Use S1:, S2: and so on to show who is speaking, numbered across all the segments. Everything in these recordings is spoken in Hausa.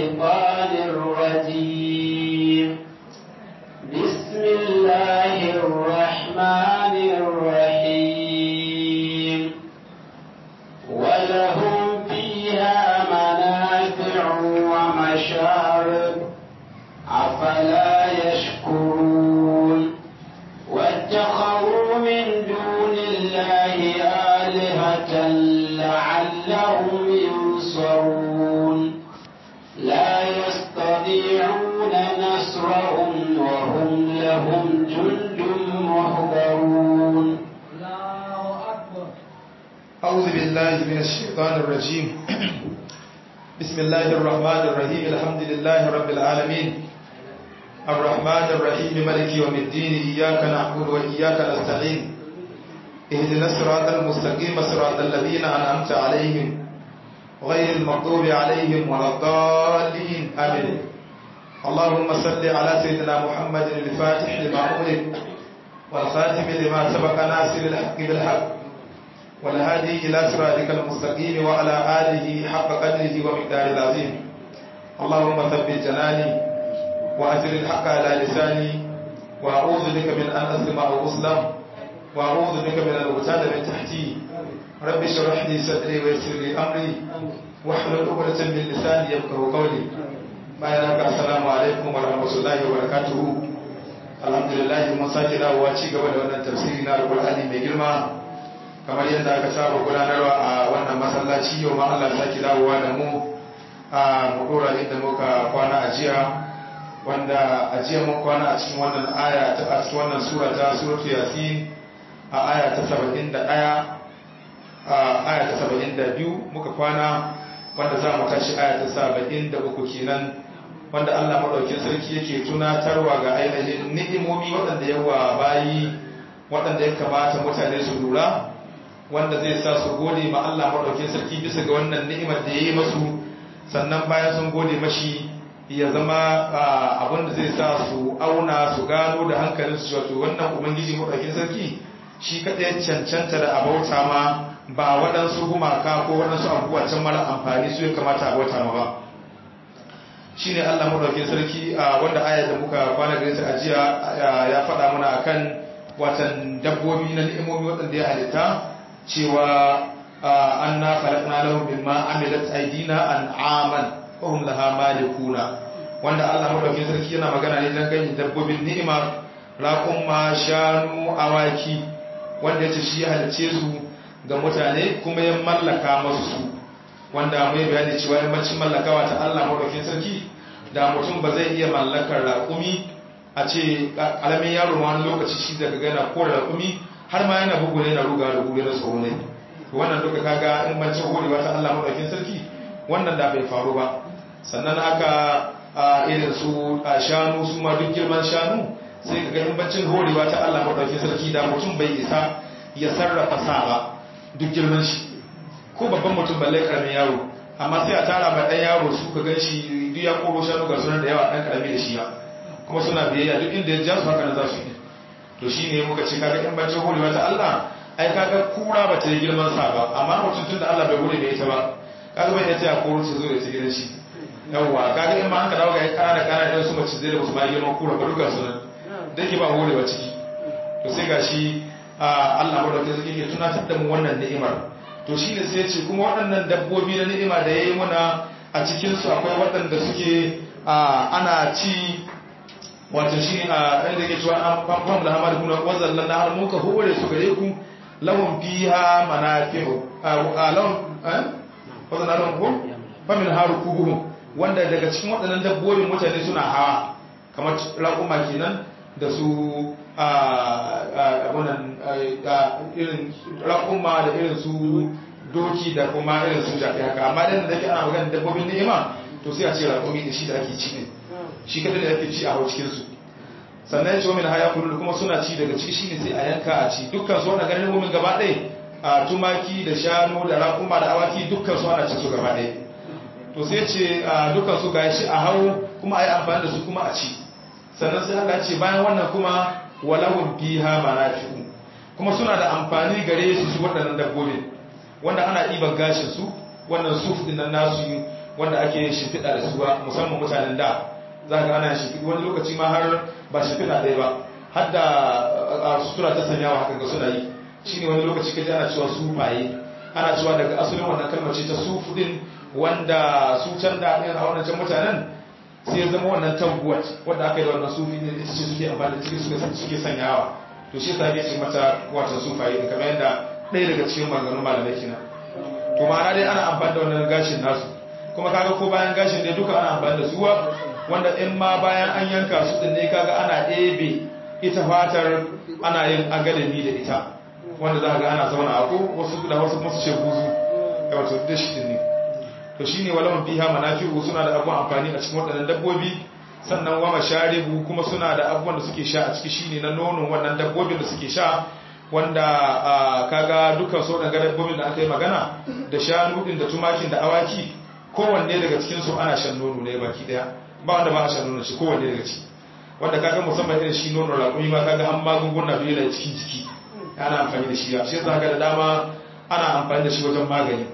S1: الشيطان الرجيم بسم الله الرحمن الرحيم ولهم فيها منافع ومشارب أفلا يشكرون واتخذوا من دون الله آلهة لعلهم ينصرون لا يستطيعون نصرهم وهم لهم جند محضرون
S2: أعوذ بالله من الشيطان الرجيم بسم الله الرحمن الرحيم الحمد لله رب العالمين الرحمن الرحيم ملك يوم الدين إياك نعبد وإياك نستعين اهدنا الصراط المستقيم صراط الذين أنعمت عليهم غير المغضوب عليهم ولا الضالين آمين اللهم صل على سيدنا محمد الفاتح لما أغلق والخاتم لما سبق ناصر الحق بالحق والهادي إلى صراطك المستقيم وعلى آله حق قدره ومقداره العظيم اللهم ثبت جناني وأجر الحق على لساني وأعوذ بك من أن أظلم أو أظلم وأعوذ بك من الغتال من تحتي رب اشرح لي صدري ويسر لي أمري واحلل عقدة من لساني يفقهوا قولي bayan haka assalamu alaikum wa rahmatullahi wa barakatuhu alhamdulillah mun sake dawowa ci gaba da wannan tafsiri na alqur'ani mai girma kamar yadda aka saba gudanarwa a wannan masallaci yau ma Allah sake dawowa da mu a mudura inda muka kwana a jiya wanda a jiya mun kwana a cikin wannan aya ta a cikin wannan sura ta suratul yasin a aya ta 71 a aya ta 72 muka kwana wanda za mu tashi aya ta 73 kenan wanda Allah madaukakin sarki yake tunatarwa ga ainihin ni'imomi waɗanda yawa bayi waɗanda ya kamata mutane su lura wanda zai sa su gode ma Allah madaukakin sarki bisa ga wannan ni'imar da ya yi masu sannan bayan sun gode mashi ya zama abin da zai sa su auna su gano da hankalin su wato wannan ubangiji madaukakin sarki shi kaɗai cancanta da abauta ma ba waɗansu gumaka ko waɗansu abubuwa can mara amfani su ya kamata abauta ma ba shi ne Allah madaukakin sarki wanda ayar da muka kwana gare ta ajiya ya faɗa mana akan watan dabbobi na ni'imomi waɗanda ya halitta cewa an na falakna lahum mimma amilat aydina an'aman wa hum laha malikuna wanda Allah madaukakin sarki yana magana ne dan ganin dabbobin ni'ima raqumma shanu awaki wanda yace shi ya halice su ga mutane kuma ya mallaka masu su wanda mai bayani cewa yammacin mallakawa ta Allah madaukakin sarki da mutum ba zai iya mallakar raƙumi a ce ƙaramin yaro ma wani lokaci shi daga gana kore raƙumi har ma yana bugu ne na ruga da gure na tsoro ne wannan duka kaga in ban cin horewa ta Allah madaukakin sarki wannan da bai faru ba sannan haka irin su shanu su ma duk girman shanu sai kaga in bancin horewa ta Allah madaukakin sarki da mutum bai isa ya sarrafa sa ba duk girman shi ko babban mutum balle karamin yaro amma sai a tara mai dan yaro su ka gan shi duk ya koro shanu ga sunan da yawa dan karami da shi ba kuma suna biyayya duk inda ya ja su haka na za su yi to shi ne muka ce kaga in bacin horewa ta Allah ai kaga kura ba ta yi girman sa ba amma mutum tun da Allah bai hore da ita ba kaga bai yace ya koro ta zo da ta gidan shi yawwa kaga in ma an ka dawo ga kana da kana da su mace zai da musu ma girman kura ba duka sunan dake ba horewa ciki to sai gashi Allah madaukakin sarki ke tunatar da mu wannan ni'imar to shi ne sai ya ce kuma waɗannan dabbobi na ni'ima da ya yi muna a cikinsu akwai waɗanda suke ana ci wato shi a inda ke cewa an famfam da hamadu kuna wazallan na har muka hore su gare ku lahun fiha manafi'u a lahun wazan na lahun ko famin haru kubuhun wanda daga cikin waɗannan dabbobin mutane suna hawa kamar raƙuma kenan da su abunan irin raƙuma da irin su doki da kuma irin su jafi haka amma dan da ke ana magana dabbobin ni'ima to sai a ce raƙumi da shi da ake ci ne shi kadai da ake ci a hau cikin su sannan ya ce min haya kullu kuma suna ci daga ciki shine sai a yanka a ci dukkan su wannan ganin mumin gaba ɗaya a tumaki da shanu da raƙuma da awaki dukkan su ana cin su gaba ɗaya to sai ce dukkan su ga shi a hau kuma a yi amfani da su kuma a ci sannan sai Allah ce bayan wannan kuma walahum fiha manafi'u kuma suna da amfani gare su su waɗannan dabbobin wanda ana ɗiban gashin su wannan suf din nan nasu wanda ake shimfiɗa da su ba musamman mutanen da za ga ana shimfiɗi wani lokaci ma har ba shimfiɗa ɗaya ba har da sutura ta sanyawa haka ga suna yi shine wani lokaci kaji ana cewa sufaye ana cewa daga asalin wannan kalmar ce ta sufu din wanda su can da ɗin a wannan can mutanen sai ya zama wannan tabbuwat wanda aka yi da wannan sufi ne ita ce suke amfani da cikin suke sanyawa to shi sa ce mata wata sufaye da kamar yadda ɗaya daga cikin maganganun malamai kina to ma'ana dai ana amfani da wannan gashin nasu kuma kaga ko bayan gashin dai duka ana amfani da suwa wanda in ma bayan an yanka su din ne kaga ana ɗebe ita fatar ana yin agalami da ita wanda za ga ana zauna a ko wasu da wasu masu ce buzu da wato da shi ne to shine walawan fiha manafi'u suna da abubuwan amfani a cikin waɗannan dabbobi sannan wa masharibu kuma suna da abubuwan da suke sha a ciki shine na nonon wannan dabbobin da suke sha wanda kaga dukkan su waɗanda dabbobin da aka yi magana da shanu din da tumakin da awaki kowanne daga cikin su ana shan nono ne baki daya ba wanda ba a shan nono shi kowanne daga ciki wanda kaga musamman irin shi nono raƙumi ma kaga an magunguna da yana cikin jiki ana amfani da shi ya shi zaka da dama ana amfani da shi wajen magani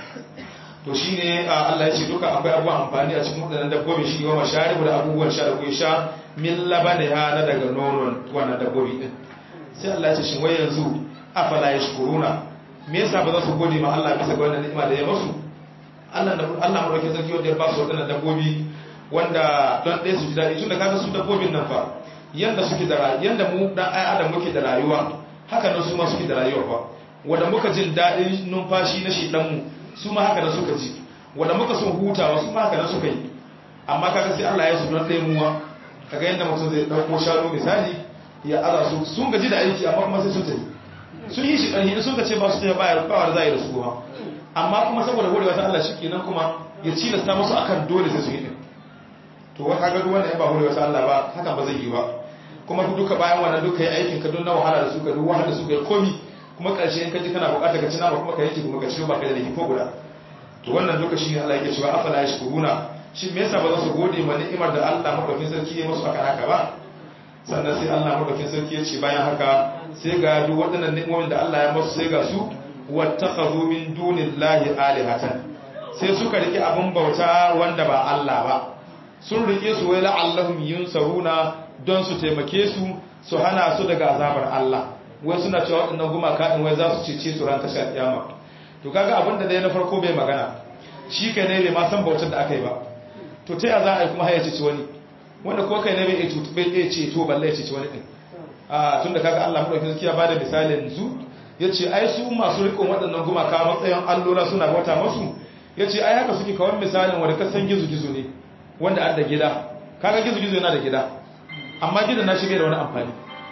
S2: to shine Allah ya ce duka akwai abubuwan amfani a cikin wadannan dabbobi shi wa masharibu da abubuwan sha da kuke sha min labaniha na daga nonon wannan dabbobi din sai Allah ya ce shin wai yanzu afala yashkuruna me yasa ba za su gode ma Allah bisa ga wannan ni'ima da ya musu Allah da Allah mu rake sarki wanda ya ba su wadannan dabbobi wanda don ɗaya su ji daɗi tunda kaga su dabbobin nan fa yanda suke da yanda mu dan ai adam muke da rayuwa haka nan su ma suke da rayuwa fa wanda muka jin daɗin numfashi na shi dan mu su ma haka nan suka ji wanda muka son hutawa su ma haka nan suka yi amma kaga sai Allah ya su don ɗaya muwa kaga yanda mutum zai ɗauko shanu misali ya aza su sun gaji da aiki amma kuma sai sun tafi sun yi shi ƙarfi sun ka ce ba su tafi ba ba wanda za yi da su ba amma kuma saboda horewa ta Allah shi kenan kuma ya cilasta musu akan dole sai su yi din to wa kaga duk wanda ya ba horewa ta Allah ba hakan ba zai yi ba kuma duka bayan wannan duka yi aikin ka don na wahala da su ka duk wahala da su ka yi komi kuma ƙarshe in ka ji kana buƙatar ka ci nama kuma ka yanke kuma ka ci ba ka da laifi ko guda to wannan duka shi ne Allah yake cewa afala yashkuruna shi me yasa ba za su gode ma ni'imar da Allah madaukakin sarki ya musu aka haka ba sannan sai Allah madaukakin sarki ya ce bayan haka sai ga duk waɗannan ni'imomin da Allah ya musu sai ga su wattakhadhu min dunillahi alihatan sai suka rike abin bauta wanda ba Allah ba sun rike su wai la'allahum yunsaruna don su taimake su su hana su daga azabar Allah wai suna cewa waɗannan gumaka ɗin wai za su cece su ran tashar kiyama to kaga abin da dai na farko bai magana shi kai ne bai ma san bautar da aka yi ba to ta ya za a yi kuma haya ceci wani wanda ko kai ne bai iya bai iya ceto balle ya ceci wani ɗin a tun da kaga Allah madaukakin sarki ya bada misalin su yace ai su masu riƙon waɗannan gumaka matsayin allola suna bauta masu yace ai haka suke kawai misalin wanda ka san gizo-gizo ne wanda an da gida kaga gizo-gizo yana da gida amma gidan na shi bai da wani amfani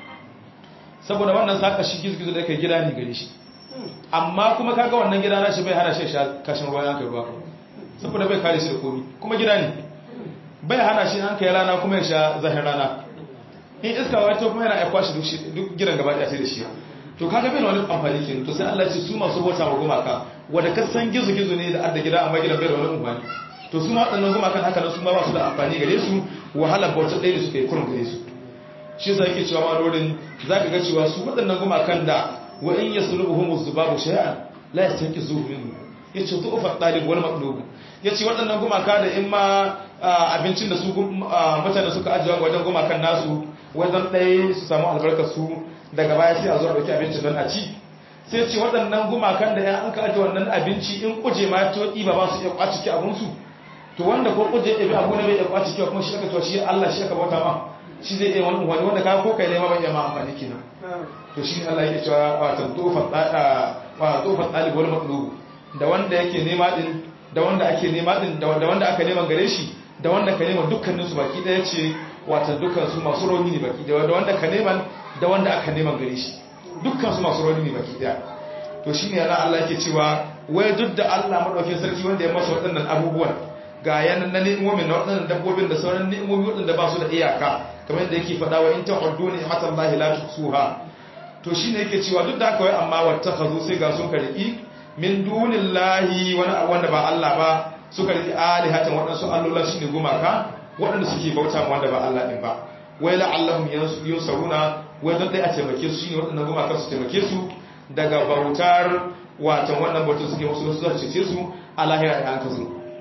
S2: saboda wannan saka shi gizo-gizo da yake gida ne gare shi amma kuma kaga wannan gida na shi bai hana shi sha kashin ruwa yanka ruwa saboda bai kare shi da komi kuma gida ne bai hana shi an kai rana kuma ya sha zahin rana in iska wato kuma yana aikwa shi duk gidan gaba ɗaya sai da shi to kaga bai da wani amfani kenan to sai Allah ya ce su masu bauta wa gumaka wanda ka san gizo-gizo ne da adda gida amma gidan bai da wani amfani to su ma waɗannan gumakan haka nan su ma ba su da amfani gare su wahalar bautar ɗaya da suka yi kurin gare su shi sa yake cewa malorin za ka ga cewa su waɗannan gumakan da wa in ya sulubu humus zubabu shay'an la yastanki zuhu minhu ya ce tu ufa ɗalib wal maɗlubu ya ce waɗannan gumaka da in ma abincin da su mutane suka ajiye wajen gumakan nasu wajen ɗaya su samu albarkar su daga baya sai a zo a ɗauki abincin don a ci sai ce waɗannan gumakan da ya an ka ajiye wannan abinci in kuje ma ya toƙi ba ba su iya kwaci ki abinsu to wanda ko kuje ya bi abu ne bai iya kwaci ki kuma shi aka cewa shi Allah shi aka bauta ma shi zai iya wani wani wanda ka ko kai ne ma bai iya ma amfani kenan to shi Allah yake cewa wa tantufa tsada wa tufa talib wal maqlub da wanda yake nema din da wanda ake nema din da wanda aka neman gare shi da wanda ka nema dukkanin su baki daya ce wato dukkan su masu rauni ne baki daya da wanda ka neman da wanda aka neman gare shi dukkan su masu rauni ne baki daya to shine yana Allah yake cewa wai duk da Allah madaukakin sarki wanda ya masa waɗannan abubuwan ga yanan na ni'imomin na waɗannan dabbobin da sauran ni'imomi waɗanda ba su da iyaka kamar yadda yake faɗa wa in ta'uddu ni'matan lahi la tuhsuha to shine yake cewa duk da haka wai amma wattakhazu sai ga sun kariki min dunillahi wani wanda ba Allah ba suka riki alihatan waɗansu allola shine gumaka waɗanda suke bauta ma wanda ba Allah din ba wai la'allahum yunsaruna wai don dai a taimake su shine waɗannan gumaka su taimake su daga bautar watan wannan bautar suke musu su cece su a lahira da an ka zo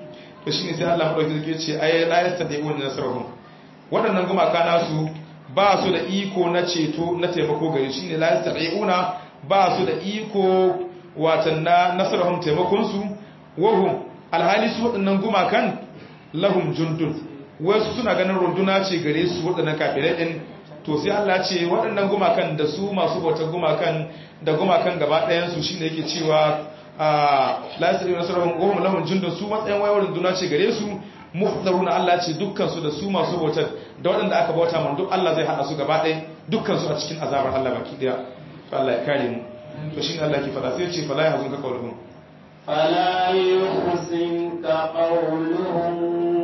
S2: to shine sai Allah madaukakin sarki ya ce ay la yastadi'un nasrahum waɗannan gumaka nasu ba su da iko na ceto na taimako gare shi ne la yastadi'una ba su da iko watan na nasrahum taimakon su wahum alhali su waɗannan gumakan lahum jundun wasu suna ganin runduna ce gare su waɗannan kafirai din to sai Allah ce waɗannan gumakan da su masu bautar gumakan da gumakan gaba ɗayan su shine yake cewa la yastadi'una nasrahum wahum lahum jundun su matsayin wayar runduna ce gare su muhdaruna Allah ce dukkan su da su masu bautar da waɗanda aka bauta man duk Allah zai hada su gaba ɗaya dukkan su a cikin azabar Allah baki daya to Allah ya kare mu to shine Allah ke fada sai ya ce fala yahzunka qawluhum
S1: فلا يحزنك قولهم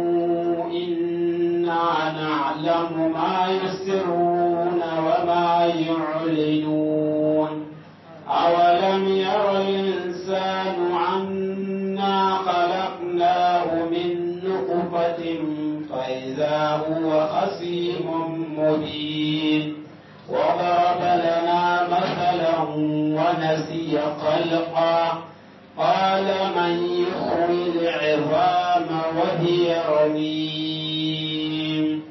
S1: إنا نعلم ما يسرون وما يعلنون أولم ير الإنسان عنا خلقناه من نطفة فإذا هو خصيم مبين وضرب لنا مثلا ونسي خلقا قال من يحيي العظام وهي رميم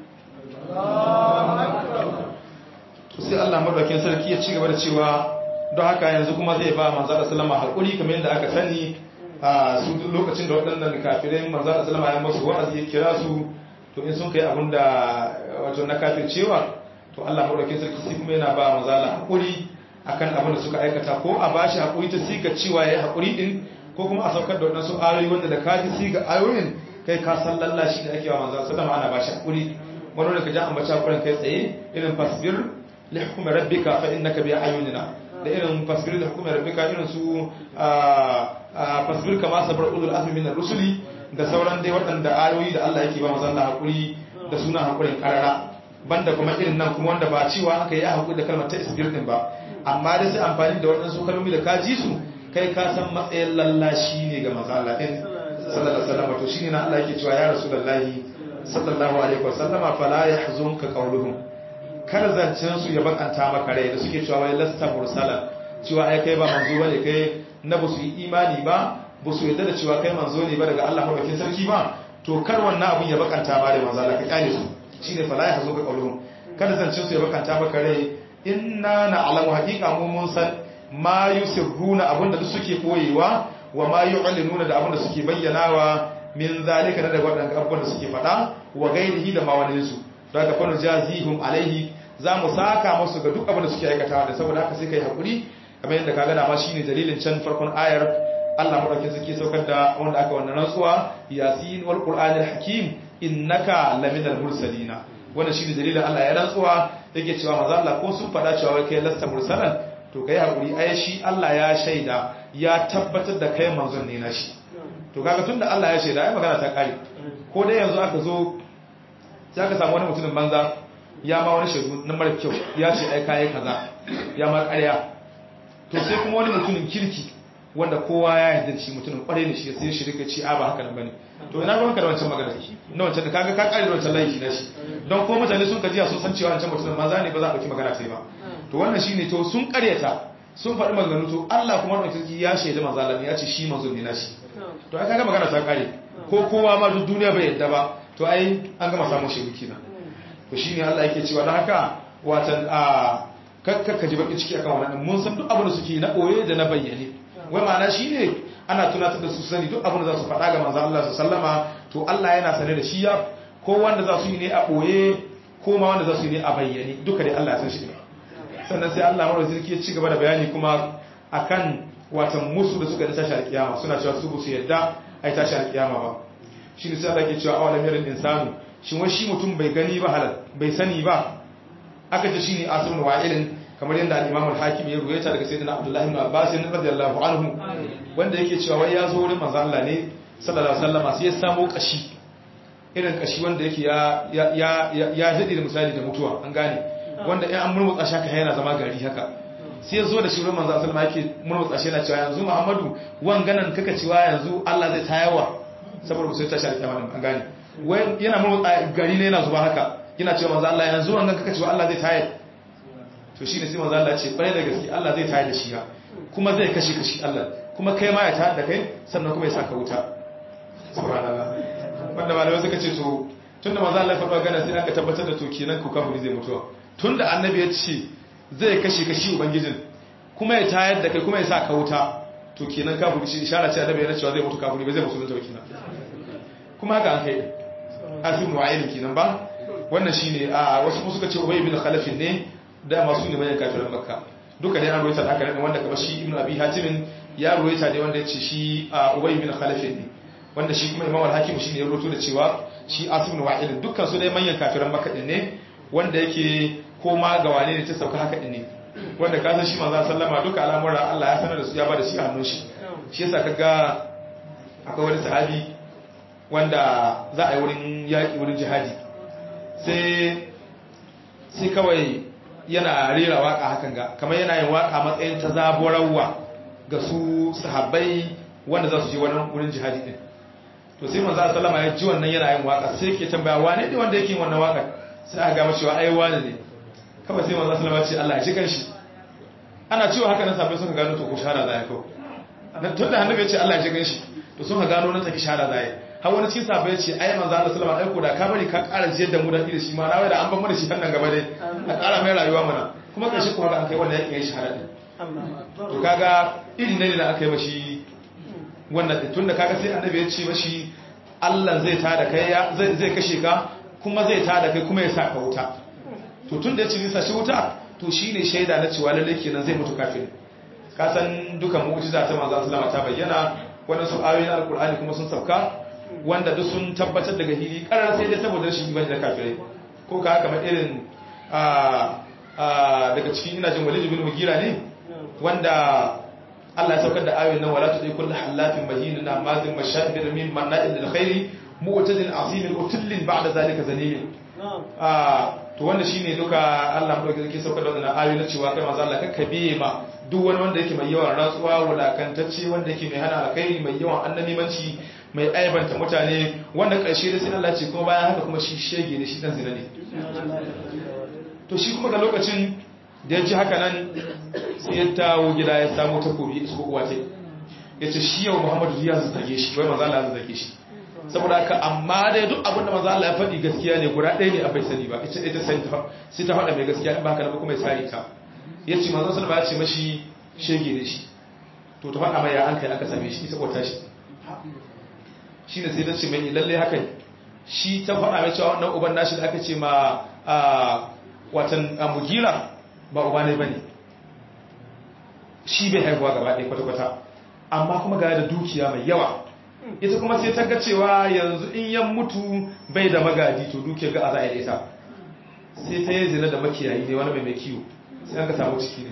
S2: sai Allah madaukakin sarki ya ci gaba da cewa don haka yanzu kuma zai ba manzo da sallama hakuri kamar yadda aka sani a su lokacin da waɗannan kafirai manzo da sallama ya masu wa'azi ya kira su to in sun kai abin da wato na kafircewa to Allah madaukakin sarki sai kuma yana ba manzo da hakuri akan abin da suka aikata ko a bashi hakuri ta siga cewa yayi hakuri din ko kuma a saukar da waɗansu ayoyi wanda da kaji siga ayoyin kai ka san lallashi da ake wa manzo sallama ana bashi hakuri wani da ka ji ambaci hakurin kai tsaye irin fasbir li hukmi rabbika fa innaka bi ayunina da irin fasbir li hukmi rabbika irin su fasbir kama sabar ulul azmi min ar-rusuli da sauran dai waɗanda ayoyi da Allah yake ba manzo Allah hakuri da suna hakurin karara banda kuma irin nan kuma wanda ba cewa aka yi hakuri da kalmar ta isbir din ba amma dai sai amfani da waɗansu kalmomi da ka ji su kai ka san matsayin lallashi ne ga manzo Allah din sallallahu alaihi wasallam to shine na Allah yake cewa ya rasulullahi sallallahu alaihi wasallama fala yahzunka qawluhum kar zancen su ya bakanta maka rai da suke cewa wai lasta mursala cewa ai kai ba manzo bane kai na ba su yi imani ba ba su yarda da cewa kai manzo ne ba daga Allah madaukakin sarki ba to kar wannan abun ya bakanta ma rai manzo Allah ka kyale su shine fala yahzunka qawluhum kar zancen su ya bakanta maka rai inna na'lamu haqiqa mu mun san ma yusirruna abinda duk suke koyewa wa ma yu'linuna da abinda suke bayyanawa min zalika na daga waɗanda abubuwan da suke faɗa wa gairihi da ma wani su don haka fanu jazihum alaihi za mu saka musu ga duk abin da suke aikatawa da saboda haka sai kai hakuri kamar yadda ka gana ma shine dalilin can farkon ayar Allah madaukakin suke saukar da wanda aka wannan rantsuwa yasin wal qur'anil hakim innaka laminal mursalina wannan shine dalilin Allah ya rantsuwa yake cewa manzo Allah ko sun faɗa cewa wai kai lasta mursalan to kai hakuri ai shi Allah ya shaida ya tabbatar da kai manzon ne na shi to kaga tunda Allah ya shaida ai magana ta kare ko dai yanzu aka zo sai aka samu wani mutumin banza ya ma wani shaidu na mara kyau ya ce ai kai kaza ya ma ƙarya to sai kuma wani mutumin kirki wanda kowa ya yarda shi mutumin kware ne shi sai shi rika ci a ba haka nan bane to ina ruwanka da wancan magana na wancan da kaga ka kare da wancan laifi na shi don ko mutane sun kajiya sun san cewa wancan mutumin banza ne ba za a dauki magana sai ba to wannan shine to sun karyata sun faɗi maganganu to Allah kuma wani sarki ya shaida manzo Allah ne ya ce shi manzo ne na shi to ai kaga magana ta kare ko kowa ma duk duniya bai yadda ba to ai an gama samun shi kina to shine Allah yake cewa dan haka watan a kakka ji baki ciki akan wannan mun san duk abin da suke na boye da na bayyane wai ma'ana shine ana tunatar da su sani duk abin da za su faɗa ga manzo Allah sallama to Allah yana sane da shi ya ko wanda za su yi ne a boye ko ma wanda za su yi ne a bayyane duka dai Allah ya san shi ne sannan sai Allah mara zirki ya ci gaba da bayani kuma akan watan musu da suka da tashi alkiyama suna cewa su su yadda ai tashi alkiyama ba shi ne sai Allah ke cewa awalam yarin insanu shin wai shi mutum bai gani ba halal bai sani ba aka ce shine asrun wa'ilin kamar yadda al-Imam al-Hakim ya ruwaita daga sayyidina Abdullah ibn Abbas radiyallahu anhu wanda yake cewa wai ya zo wurin manzo Allah ne sallallahu alaihi wasallam sai ya samu kashi irin kashi wanda yake ya ya ya ya da misali da mutuwa an gane wanda in an murmutsa shi haka yana zama gari haka sai ya zo da shi wurin manzo sallama yake murmutsa shi yana cewa yanzu Muhammadu wanganan kaka cewa yanzu Allah zai tayawa saboda ku sai ta shari'a wannan an gane wai yana murmutsa gari ne yana zuba haka yana cewa manzo Allah yanzu wangan kaka cewa Allah zai tayar to shine sai manzo Allah ya ce bare da gaske Allah zai tayar da shi ya kuma zai kashe kashi Allah kuma kai ma ya tayar da kai sannan kuma ya saka wuta subhanallah wanda malamai suka ce to tunda manzo Allah ya faɗa gana sai aka tabbatar da to kenan ko kafiri zai mutuwa tunda annabi ya ce zai kashe kashi ubangijin kuma ya tayar da kai kuma ya sa ka wuta to kenan kafiri shi ishara ce annabi yana cewa zai mutu kafiri ba zai mutu da kenan kuma haka an kai asim wa'ilin kenan ba wannan shine a wasu kuma suka ce ubay ibn khalaf ne da masu ne bayan kafirin makka duka dai an ruwaita haka ne wanda kamar shi ibn abi hatim ya ruwaita ne wanda ya ce shi ubay ibn khalaf ne wanda shi kuma imam al-hakim shine ya rubuto da cewa shi asim wa'ilin dukkan su dai manyan kafirin makka ne wanda yake koma ga wane ne ta sauka haka ne wanda ka san shi manzo sallama duka al'amura Allah ya sanar da su ya ba da shi a hannun shi shi yasa kaga akwai wani sahabi wanda za a yi wurin yaƙi wurin jihadi sai sai kawai yana rera waka hakan ga kamar yana yin waka matsayin ta zaburarwa ga su sahabbai wanda za su je wani wurin jihadi din to sai manzo sallama ya ji wannan yana yin waka sai ke tambaya wane ne wanda yake yin wannan waka sai aka ga mashi wa ai wane ne kawai sai manzo sallama ce Allah ya ji kanshi ana cewa haka nan sabai suka gano to ko shara zai ko tun da annabi ya ce Allah ya ji kanshi to suka gano nan take shara zai har wani cikin sabai ya ce ai manzo Allah sallama ai ko da ka bari ka ƙara jiyar da mu da da shi ma na wai da an ban mana shi nan gaba dai a ƙara mai rayuwa mana kuma karshe kuma da an kai wannan yakin yayin shahada din to kaga irin ne da aka yi mashi wannan tun da kaga sai annabi ya ce mashi Allah zai tada kai zai zai kashe ka kuma zai tada kai kuma ya sa ka wuta to tun da ya ce zai sa shi wuta to shine shaida na cewa lalle kenan zai mutu kafin ka san dukan mu'jiza ta manzo sallama ta bayyana wannan su ayoyin alqur'ani kuma sun sauka wanda duk sun tabbatar daga hili karar sai dai saboda rashin imani da kafirai ko ka kamar irin daga cikin ina jin walid ibn mugira ne wanda Allah ya saukar da ayoyin nan wala tudai kullu halafin mahin na mazin mashahid min manna'il lil khairi mu'tadin asim utullin ba'da zalika zanim to wanda shine duka Allah mu dauke saukar da wannan ayoyi na cewa kai manzo Allah kakka biye ma duk wani wanda yake mai yawan rantsuwa wulakantacce wanda yake mai hana alkhairi mai yawan annabimanci mai aibanta mutane wanda ƙarshe da sai Allah ce kuma bayan haka kuma shi shege ne shi dan zina ne to shi kuma ga lokacin da ya ji haka nan sai ya tawo gida ya samu takobi su ko uwa ce ya ce shi yau Muhammadu ya zage shi wai manzo Allah ya zage shi saboda haka amma dai duk abin da manzo Allah ya faɗi gaskiya ne guda ɗaya ne a bai sani ba ita ita sai ta sai ta faɗa mai gaskiya in ba haka ba kuma ya sare ta yace manzo sallallahu alaihi wasallam ya ce mashi shege ne shi to ta faɗa mai ya an kai aka same shi ita ko tashi shi ne sai ta ce mai lalle haka shi ta faɗa mai cewa wannan uban nashi da aka ce ma watan mugira ba uba ne ba ne shi bai haihuwa gaba ɗaya kwata-kwata amma kuma ga da dukiya mai yawa ita kuma sai ta ga cewa yanzu in yan mutu bai da magadi to dukiyar ga a za a yi ita sai ta yi zina da makiyayi ne wani mai mai kiwo sai an ka samu ciki ne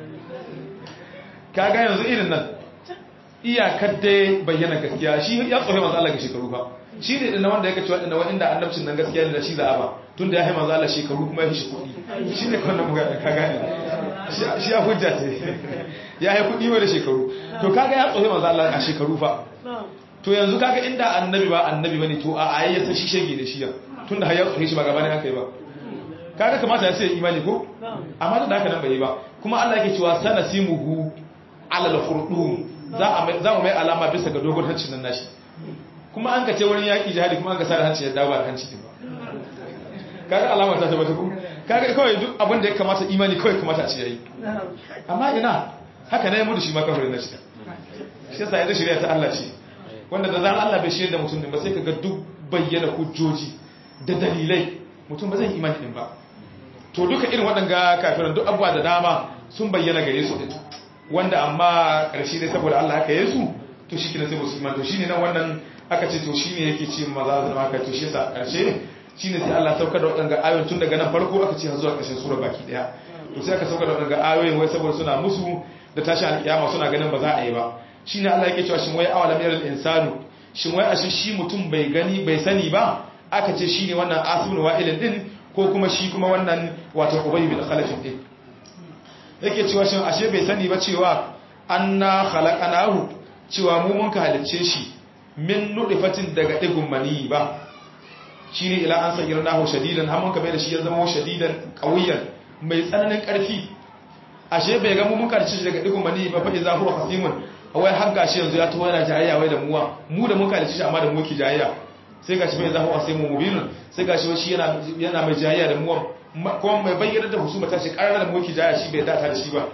S2: kaga yanzu irin nan iyakar dai bayyana gaskiya shi ya tsohe manzo Allah ga shekaru ba shi ne dinna wanda yake cewa dinna wanda annabcin nan gaskiya ne da shi za a ba tunda ya hai manzo Allah shekaru kuma ya shi kuɗi shi ne kawai muga ka gane shi ya hujja ce ya hai kuɗi wa da shekaru to kaga ya tsohe manzo Allah a shekaru fa to yanzu kaga inda annabi ba annabi bane to a ayi ya san shi shege da shi ya tunda har ya tsohe shi ba gaba ne haka yi ba kaga kamata ya sai imani ko amma da haka nan bai yi ba kuma Allah yake cewa sanasimuhu alal khurdum za mu mai alama bisa ga dogon hancin nan nashi kuma an ka ce wurin yaƙi jihadi kuma an ka sada hanci ya dawo da hanci ba kaga alama ta tabbata ku kaga kawai duk abin da ya kamata imani kawai kamata a ce yayi amma ina haka ne mu da shi ma kafirin na shi shi yasa yadda shari'a ta Allah ce wanda da zan Allah bai shirya da mutum din ba sai kaga duk bayyana hujjoji da dalilai mutum ba zai imani din ba to duka irin waɗanga kafirin duk abubuwa da dama sun bayyana gare su din wanda amma ƙarshe dai saboda Allah haka yesu to shi kina sai musulman to shine nan wannan aka ce to shine yake ce maza zama haka to shi yasa ƙarshe shine sai Allah saukar da waɗanga ayoyin tun daga nan farko aka ce har zuwa ƙarshen sura baki daya to sai aka saukar da waɗanga ayoyin wai saboda suna musu da tashi alƙiyama suna ganin ba za a yi ba shine Allah yake cewa shin wai awalam yaral insanu shin wai ashe shi mutum bai gani bai sani ba aka ce shine wannan asibun wa'ilin din ko kuma shi kuma wannan wato ubay bin khalaf din yake cewa shin ashe bai sani ba cewa anna khalaqanahu cewa mu mun ka halicce shi min nudifatin daga digun mani ba shine ila an sagirnahu shadidan har mun ka bai da shi ya zama shadidan qawiyan mai tsananin karfi ashe bai ga mu mun karci shi daga digun mani ba fa iza huwa khasimun wai har gashi yanzu ya tawo yana jayayya wai da muwa mu da mun ka halicce shi amma da mu ki jayayya sai gashi bai zahu sai mu mubinun sai gashi shi yana yana mai jayayya da mu kuma mai bayyana da husuma ta shi karar da mu yake jayayya shi bai data da shi ba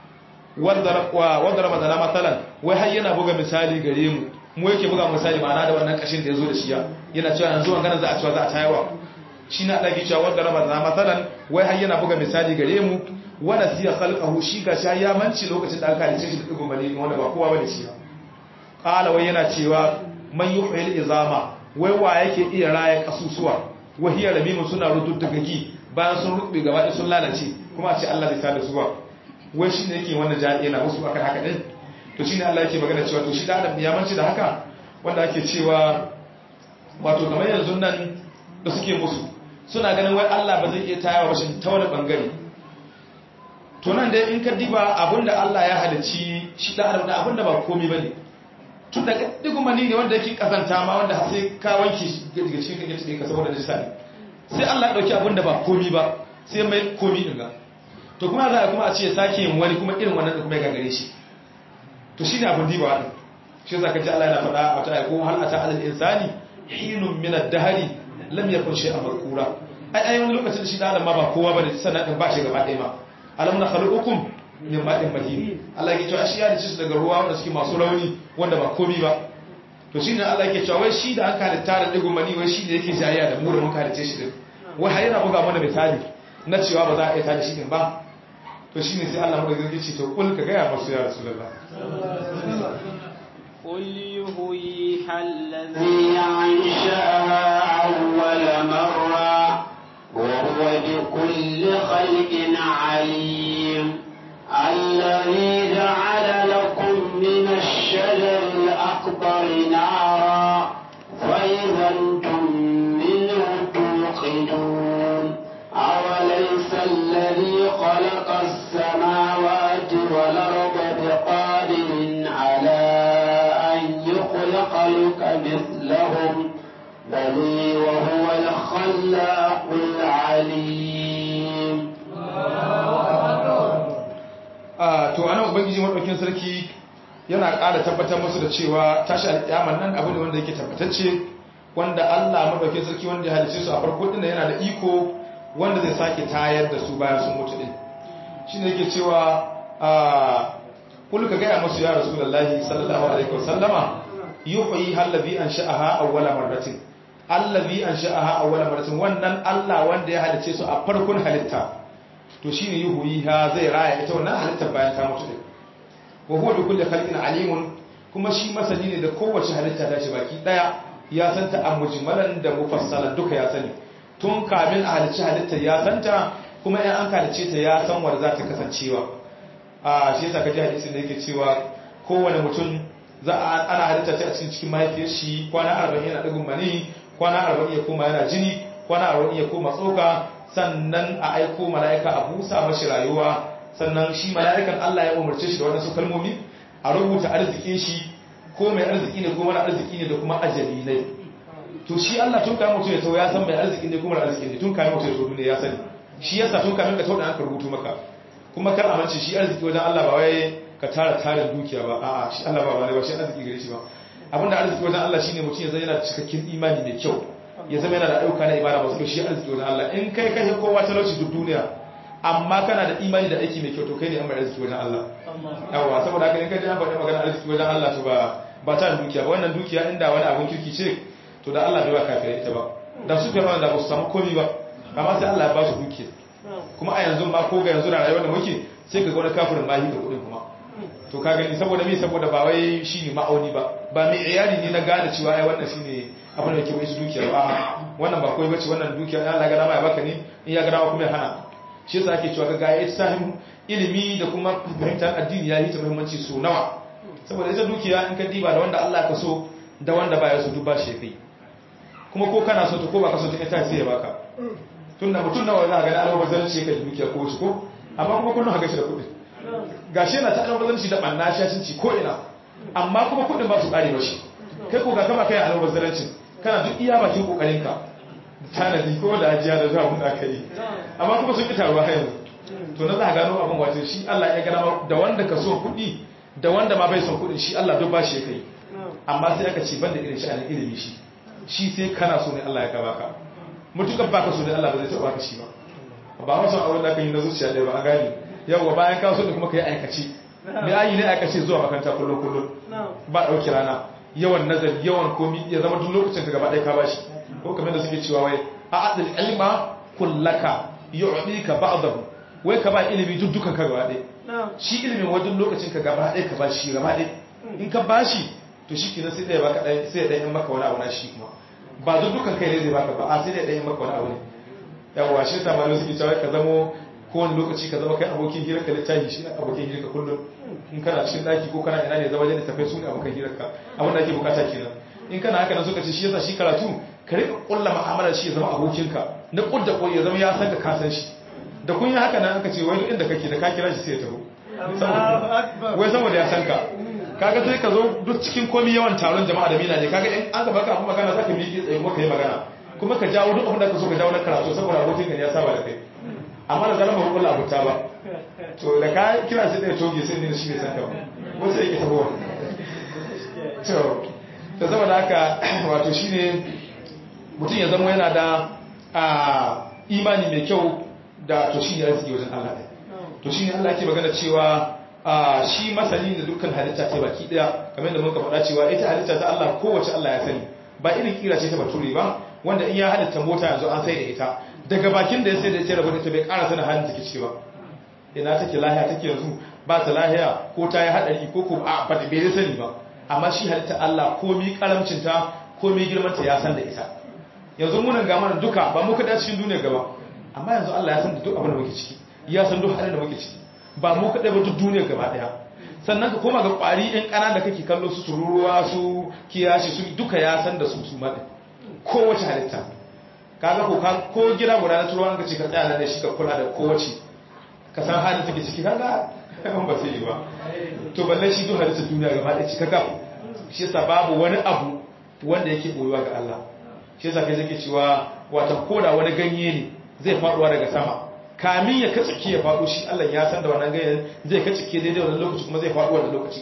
S2: wanda ramadana matsalan wai har yana buga misali gare mu mu yake buga misali ma'ana da wannan kashin da ya zo da shi yana cewa yanzu an gana za a cewa za a tayawa shi na ɗage cewa wanda ramadana matsalan wai har yana buga misali gare mu wanda siya khalqahu shi ga sha ya manci lokacin da aka halice shi da digo mali wanda ba kowa bane shi qala wai yana cewa man yuhyil izama wai wa yake iya raya kasusuwa wahiyar ramimu suna rututtugagi bayan sun rubbe gaba sun lalace kuma a ce Allah zai tada su ba wai shi ne yake wannan jami'a na wasu akan haka din to shi ne Allah yake magana cewa to shi da adam ya manci da haka wanda ake cewa wato kamar yanzu nan da suke musu suna ganin wai Allah ba zai iya tayawa ba shi ta wani bangare to nan dai in ka diba abinda Allah ya halicci shi da adam da abinda ba komai bane tun da digu mani ne wanda yake kazanta ma wanda sai ka wanke shi daga cikin kake tsaye ka saboda nisa ne sai Allah ya dauki abinda ba komai ba sai mai komai din ga to kuma za a kuma a ce sake yin wani kuma irin wannan da kuma ya gagare shi to shine abin diba din shi yasa kaji Allah yana faɗa a ta ko hal ata alal insani hinun min ad-dahri lam yakun shay'an markura ai ai wani lokacin shi da ma ba kowa bane sannan din ba shi gaba ɗaya ma alam na khaluqukum min ma'in mahin Allah yake cewa shi ya dace su daga ruwa wanda suke masu rauni wanda ba komi ba to shine Allah yake cewa wai shi da an halitta da digun mani wai shi da yake jayayya da mu da mun halitta shi din wai har yana buga mana misali na cewa ba za a iya tada shi din ba to shine sai Allah mu da ce to kul ka ga ya masu ya rasulullah
S1: قل يهويها الذي أنشأها أول مرة وهو بكل خلق عليم الذي جعل لكم من الشجر الأكبر نارا فإذا أنتم منه توقدون أوليس الذي خلق السماوات والأرض بقادر على أن يخلق لك مثلهم بل وهو الخلاق العليم
S2: to anan ubangiji madaukin sarki yana ƙara tabbatar musu da cewa tashi alƙiyamar nan abu ne wanda yake tabbatacce wanda Allah madaukin sarki wanda ya halice su a farko din yana da iko wanda zai sake tayar da su bayan sun mutu din shine yake cewa a kullu ka gaya musu ya rasulullahi sallallahu alaihi wasallama yuhyi allazi ansha'aha awwala marratin allazi ansha'aha awwala marratin wannan Allah wanda ya halice su a farkon halitta to shine yuhyiha zai raya ita wannan halittar bayan ta mutu din wa huwa bi kulli khalqin alimun kuma shi masani ne da kowace halitta ta shi baki daya ya san ta amujmalan da mufassalan duka ya sani tun kamin a halicci halittar ya san ta kuma in an halice ta ya san wanda za ta kasancewa a shi yasa kaji hadisin da yake cewa kowane mutum za a ana halitta ta a cikin cikin mahaifiyar shi kwana 40 yana digun mani kwana 40 ya koma yana jini kwana 40 ya koma tsoka sannan a aiko mala'ika a busa mashi rayuwa sannan shi mala'ikan Allah ya umarce shi da waɗansu kalmomi a rubuta arzikin shi ko mai arziki ne ko mara arziki ne da kuma ajali ne to shi Allah tun kayan mutum ya tau ya san mai arziki ne ko mara arziki ne tun kayan mutum ya tau ne ya sani shi yasa tun kayan ka tau da aka rubutu maka kuma kar amince shi arziki wajen Allah ba wai ka tara tarin dukiya ba a'a shi Allah ba wani ba shi arziki gare shi ba abinda arziki wajen Allah shine mutum ya zama yana da cikakken imani mai kyau ya zama yana da ayyuka na ibada masu shi arziki wajen Allah in kai kashe kowa talauci duk duniya amma kana da imani da aiki mai kyau to kai ne an mai arziki wajen Allah yawa saboda haka in ka ji an faɗi magana arziki wajen Allah to ba ba ta dukiya ba wannan dukiya inda wani abun kirki ce to da Allah bai ba kafirai ita ba da su fi da ba su samu komai ba amma sai Allah ya ba su dukiya kuma a yanzu ma ko ga yanzu da rayuwar da muke sai ka ga wani kafirin ma da kuɗin kuma to ka gani saboda me saboda ba wai shine ma'auni ba ba mai iyali ne na gane cewa ai wannan shine abin da yake bai su dukiya ba wannan ba koi bace wannan dukiya Allah ga dama ya baka ne in ya ga dama kuma ya hana shi yasa ake cewa ga ya sahin ilimi da kuma fahimtar addini ya yi ta muhimmanci so nawa saboda ita dukiya in ka diba da wanda Allah ka so da wanda baya so duk ba shi kai kuma ko kana so ta ko ba ka so ta ita sai ya baka tunda mutum nawa za ga Allah bazan ce ka dukiya ko shi ko amma kuma kullun haka shi da kuɗi gashi yana ta albazaranci da banna shashinci ko ina amma kuma kuɗin ba su ƙare ba shi kai ko ga kama kai albazaranci kana duk iya bakin kokarinka tanadi ko da ajiya da zuwa mun aka yi amma kuma sun kita ruwa yanzu to na za a gano abin wato shi Allah ya gana da wanda ka so kuɗi da wanda ma bai son kuɗin shi Allah duk ba shi ya kai amma sai aka ce ban da irin sha'anin ilimi shi shi sai kana so ne Allah ya ka baka mutukar baka so ne Allah ba zai taɓa baka shi ba ba ma son auren da aka yi na zuciya ɗaya ba an gane yawwa bayan ka so ne kuma ka yi aikace me ayi ne aikace zuwa makaranta kullum kullum ba ɗauki rana yawan nazari yawan komi ya zama duk lokacin ka gaba ɗaya ka bashi ko kamar da suke cewa wai a adil ilma kullaka yu'dika ba'dahu wai ka ba ilimi duk dukan ka gaba ɗaya shi ilimin wajen lokacin ka gaba ɗaya ka ba shi gaba ɗaya in ka bashi to shi kenan sai ɗaya baka ɗaya sai ɗaya maka wani abu na shi kuma ba duk dukan kai ne zai baka ba a sai ɗaya maka wani abu ne yawwa shi ta malu suke cewa ka zamo kowane lokaci ka zama kai abokin hirar ka littafi shi ne abokin hirar ka kullum in kana cikin daki ko kana ina ne zama da tafai su ne abokan hirar ka abin da ake bukata kenan in kana haka nan suka ce shi yasa shi karatu ka rika kulla mu'amalar shi ya zama abokin ka na kudda ko ya zama ya san ka ka san shi da kun yi haka nan aka ce wai inda kake da ka kira shi sai ya taho wai saboda ya san ka kaga sai ka zo duk cikin komi yawan taron jama'a da mina ne kaga in an gaba ka abu magana zaka miƙe tsaye kuma ka yi magana kuma ka jawo duk abin da ka so ka jawo na karatu saboda abokin ka ne ya saba da kai amma da zaran ba ku kula abuta ba to da ka kira sai da toge sai ne shi ne san ka ba wasu yake tabowa to da saboda haka wato shine mutum ya zama yana da imani mai kyau da to shine arziki wajen Allah ne to shine Allah yake magana cewa shi masani da dukkan halitta ta baki daya kamar da muka faɗa cewa ita halitta ta Allah kowace Allah ya sani ba irin kira ce ta bature ba wanda in ya halitta mota yanzu an sai da ita daga bakin da ya sai da ita rabu da ita bai ƙara sanin halin take ciki ba ina take lahiya take yanzu ba ta lahiya ko ta yi haɗari ko ko a ba bai da sani ba amma shi halitta Allah komi karamcin ta komi girman ta ya san da ita yanzu munan ga mana duka ba mu kada cikin duniya gaba amma yanzu Allah ya san da duk abin da muke ciki ya san duk halin da muke ciki ba mu kadai ba duk duniya gaba daya sannan ka koma ga kwari ɗin ƙana da kake kallo su tururuwa su kiyashi su duka ya san da su su maɗin kowace halitta kaga ko ko gida guda na turuwa ka ce ka tsaya da shi ka kula da kowace ka san halin take ciki kaga kan ba sai ba to balle shi duk halitta duniya gaba ɗaya cika gaf shi yasa babu wani abu wanda yake boyuwa ga Allah shi yasa kai zake cewa wata koda wani ganye ne zai faduwa daga sama kamin ya katsike ya faɗo shi Allah ya san da wannan ganyen zai katsike daidai wannan lokaci kuma zai faɗo wannan lokaci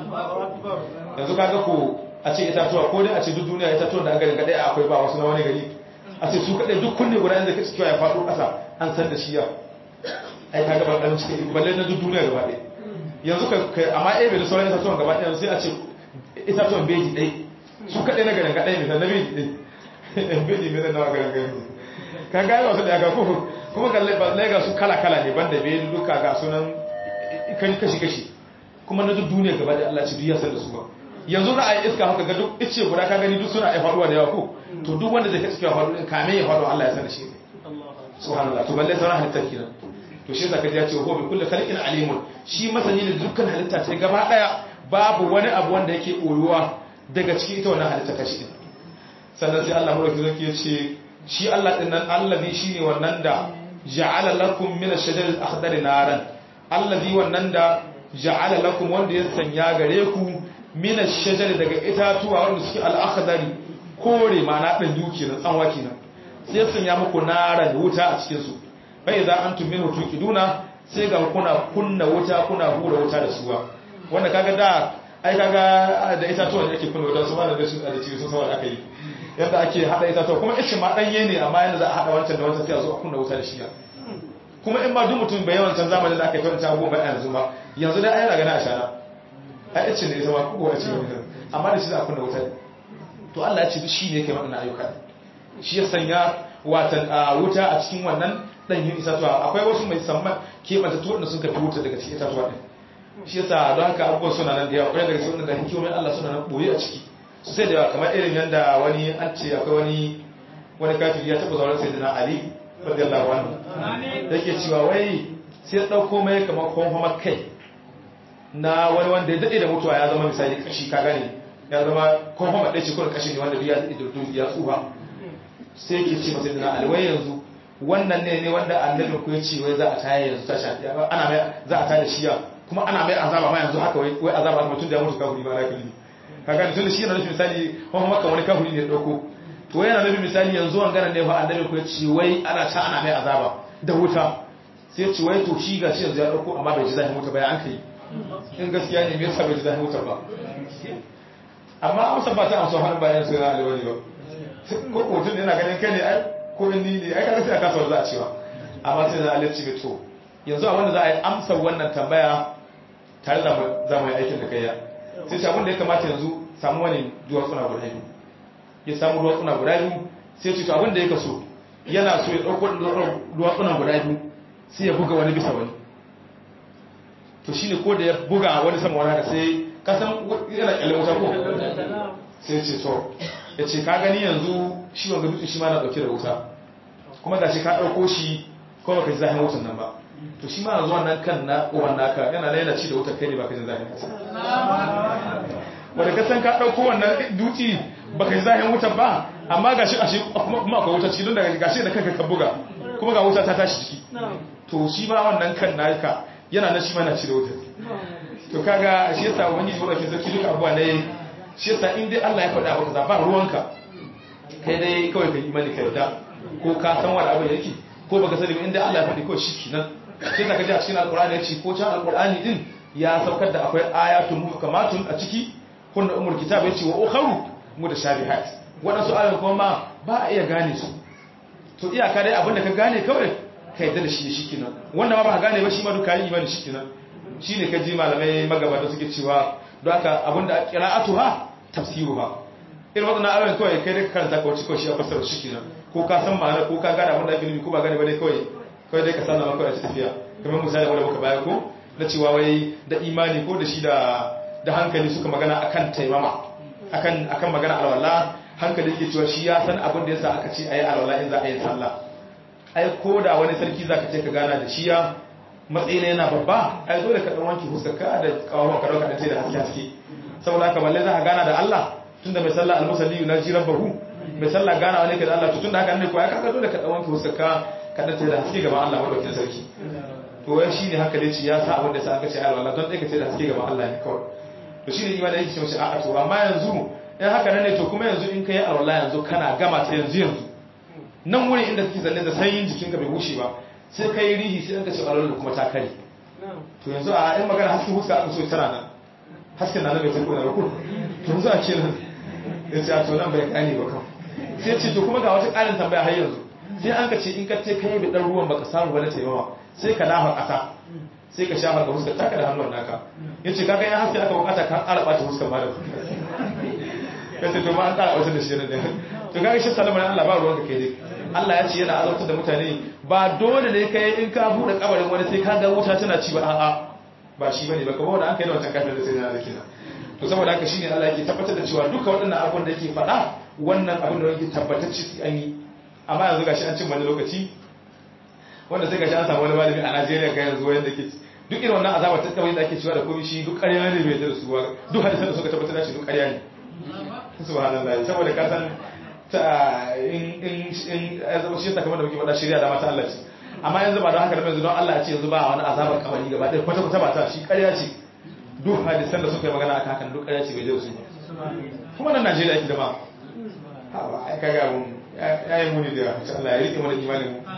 S2: yanzu kaga ko a ce itatuwa ko dai a ce duk duniya itatuwa da garin kadai akwai ba wasu na wani gari a ce su kadai duk kunne guda inda katsike ya faɗo ƙasa an san da shi ya ai kaga ba dan cikin balle na duk duniya gaba ɗaya yanzu ka amma eh bai da sauran itatuwan gaba ɗaya sai a ce itatuwan beji ɗai su kadai na garin kadai ne na beji ɗai beji ne na garin garin ka ga wasu da ga ko kuma ga ga su kala-kala ne banda bai duka ga sunan kashi-kashi kuma na duk duniya gaba da Allah ce duk ya san da su ba yanzu za a yi iska haka ga duk ice guda ka gani duk suna ya faruwa da yawa ko to duk wanda zai kaske ya faru din kame ya faru Allah ya san da shi subhanallah to balle sauran halittar kenan to shi zaka ji ya ce ho bi kulli khalqin alimun shi masani da dukkan halitta ta gaba daya babu wani abu wanda yake koyuwa daga cikin ita wannan halitta ta shi sannan sai Allah mulki zaki ya ce shi Allah din nan allazi shine wannan da ja'ala lakum min ash-shajari al-akhdar naran allazi wannan da ja'ala lakum wanda ya sanya gare ku min ash-shajari daga itatuwa wanda suke al-akhdari kore ma'ana dan duki na tsanwa kenan sai sanya muku naran wuta a cikin su fa idza antum minhu tuqiduna sai ga kuna kunna wuta kuna hura wuta da suwa wanda kaga da ai kaga da itatuwa da ake kunna wuta su ma da su da cikin sun saboda aka yi yadda ake hada itatuwa kuma ishe ma danye ne amma yanda za a hada wancan da wancan sai a zo a kunna wuta da shi kuma in ba duk mutum bai yawancan zamanin da aka yi kawanta goma a yanzu ba yanzu dai ayyana gani a shara a yace ne ita ma kowa ce amma da shi za a kunna wuta to Allah ya ce shi ne kai waɗannan ayyuka shi ya sanya watan wuta a cikin wannan ɗanyen itatuwa akwai wasu mai samman keɓanta tuwa da sun kafi wuta daga cikin itatuwa ɗin shi yasa don haka abubuwan suna nan da yawa ƙwarai daga cikin da hikimomin Allah suna nan ɓoye a ciki sai da yawa kamar irin yadda wani an ce akwai wani wani kafin ya taɓa zauren sai da na Ali radiyallahu anhu yake cewa wai sai dauko mai kamar konfama kai na wani wanda ya dade da mutuwa ya zama misali kashi ka gane ya zama konfama ɗaya ce kuma kashi ne wanda ya dade da ya tsufa sai yake ce masa da alwai yanzu wannan ne ne wanda annabi ku ya ce wai za a taya yanzu ta sha ana mai za a taya shi ya kuma ana mai azaba ma yanzu haka wai wai azaba kuma tun da ya mutu kafiri ba na kafiri ka gane tun da shi yana nufin misali konfama kan wani kafiri ne ya dauko to yana nufin misali yanzu wangana ne fa annabi ku ya ce wai ana ta ana mai azaba da wuta sai ya ce wai to shi ga shi yanzu ya dauko amma bai ji zahin wuta ba ya an kai in gaskiya ne me yasa bai ji zahin wuta ba amma amsa ba ta amsa har bayan sai na alwani ba ko ko mutum yana ganin kai ne ai ko in ni ne ai kaga sai a kasa za a cewa amma sai da Allah ce to yanzu abin da za a yi amsa wannan tambaya tare da za mu yi aikin da kai ya sai ce abin da ya kamata yanzu samu wani duwatsuna guda biyu ya samu duwatsuna guda biyu sai ce to abin da ya kaso yana so ya ɗauko duwatsunan guda biyu sai ya buga wani bisa wani to shine ko da ya buga wani sama wani haka sai kasan yana kyalle wuta ko sai ce to ya ce ka gani yanzu shi wanga dutse shi ma na ɗauke da wuta kuma ga shi ka ɗauko shi ko baka ji zahin wutan nan ba to shi ma zuwa nan kan na uwan naka yana da yana ci da wutar kai ne baka ji zahin wutan wanda ka san ka ɗauko wannan dutse baka ji zahin wutar ba amma gashi ashe kuma akwai wuta ciki don daga gashi da kanka ka buga kuma ga wuta ta tashi ciki to shi ma wannan kan naka yana na shi ma na ci da wutar to kaga shi yasa wani zuwa ke sarki duka abuwa ne shi yasa in dai Allah ya faɗa maka za ba ruwanka kai dai kawai ka imani ka yarda ko ka san wani abu yake ko baka sani ba in dai Allah ya faɗi kawai shi kenan sai ka ji a cikin alqur'ani ya ce ko can alqur'ani din ya saukar da akwai ayatun muhkamatun a ciki kunna umul kitab ya ce wa ukharu mutashabihat wadansu ayoyin kuma ma ba a iya gane su to iyaka dai abinda ka gane kawai ka yarda da shi shi kenan wanda ma ba ka gane ba shi ma duka yi imani shi kenan shine ka ji malamai magabata suke cewa don haka abinda qira'atuha tafsiruha irin wadannan ayoyin kawai kai da ka karanta ka wuce kawai shi a fassara shi kenan ko ka san ma'ana ko ka gane abinda ake nufi ko ba gane ba dai kawai kawai dai ka sana maka a tafiya kamar misali wanda muka baya ko na cewa wai da imani ko da shi da da hankali suka magana akan taimama akan akan magana alwala hankali yake cewa shi ya san abin da yasa aka ce ayi alwala in za a yi sallah ai ko da wani sarki zaka ce ka gana da shi ya matsayi yana babba ai dole ka dan wanke huskarka da kawon ka dauka da da haske haske saboda haka balle za ka gana da Allah tunda mai sallah almusalli yunaji rabbahu mai sallah gana wani ka da Allah to tunda haka ne ko ai kaga dole ka dan wanke huskarka ka dan da haske gaban Allah madaukakin sarki to wai shine hankali ce ya sa abin da sa aka ce alwala don dai ka ce da haske gaban Allah ne kawai to shine imani yake ce mace a'a to amma yanzu in haka ne to kuma yanzu in kai alwala yanzu kana gama ta yanzu yanzu nan wurin inda kake zanne da sanyin jikinka bai bushe ba sai kai rihi sai ka ce alwala kuma ta kare to yanzu a yan magana hasken huska aka so tana nan hasken na nan bai tafi da rukun to yanzu a ce nan ya ce a to nan bai gane ba kan sai ce to kuma ga wata ƙarin tambaya har yanzu sai an ka ce in ka ce kai bi dan ruwan baka samu ba na taimawa sai ka dafa ƙasa sai ka shafa ga huskar taka da hannun naka ya ce kaga yan haske aka bukata ka ƙara ɓata huskar ma da ya ce to ma an ƙara ɓata da shi ne to kaga shi salamar Allah ba ruwan ka kai dai Allah ya ce yana azabtar da mutane ba dole ne kai in ka buɗe kabarin wani sai ka ga wuta tana ci ba a'a ba shi bane ba kamar wanda an kai da wancan kafin da sai na alkina to saboda haka shine Allah yake tabbatar da cewa duka waɗannan abun da yake faɗa wannan abin da yake tabbatacce an yi amma yanzu gashi an cin wani lokaci wanda sai gashi an samu wani malami a Najeriya ga yanzu wanda ke duk irin wannan azaba ta kawai da ake cewa da komai shi duk ƙarya ne bai da su ba duk hadisan da suka tabbatar da shi duk ƙarya ne subhanallah saboda ka san ta in in in zama shi yasa kamar da muke faɗa shirya da mata Allah ce amma yanzu ba don haka da yanzu don Allah ya ce yanzu ba wani azabar kabari gaba ɗaya kwata kwata ba ta shi ƙarya ce duk hadisan da suka yi magana akan hakan duk ƙarya ce bai da su kuma nan Najeriya yake da ma ha ba ai kaga mun ya yi muni da Allah ya rike mana imanin mu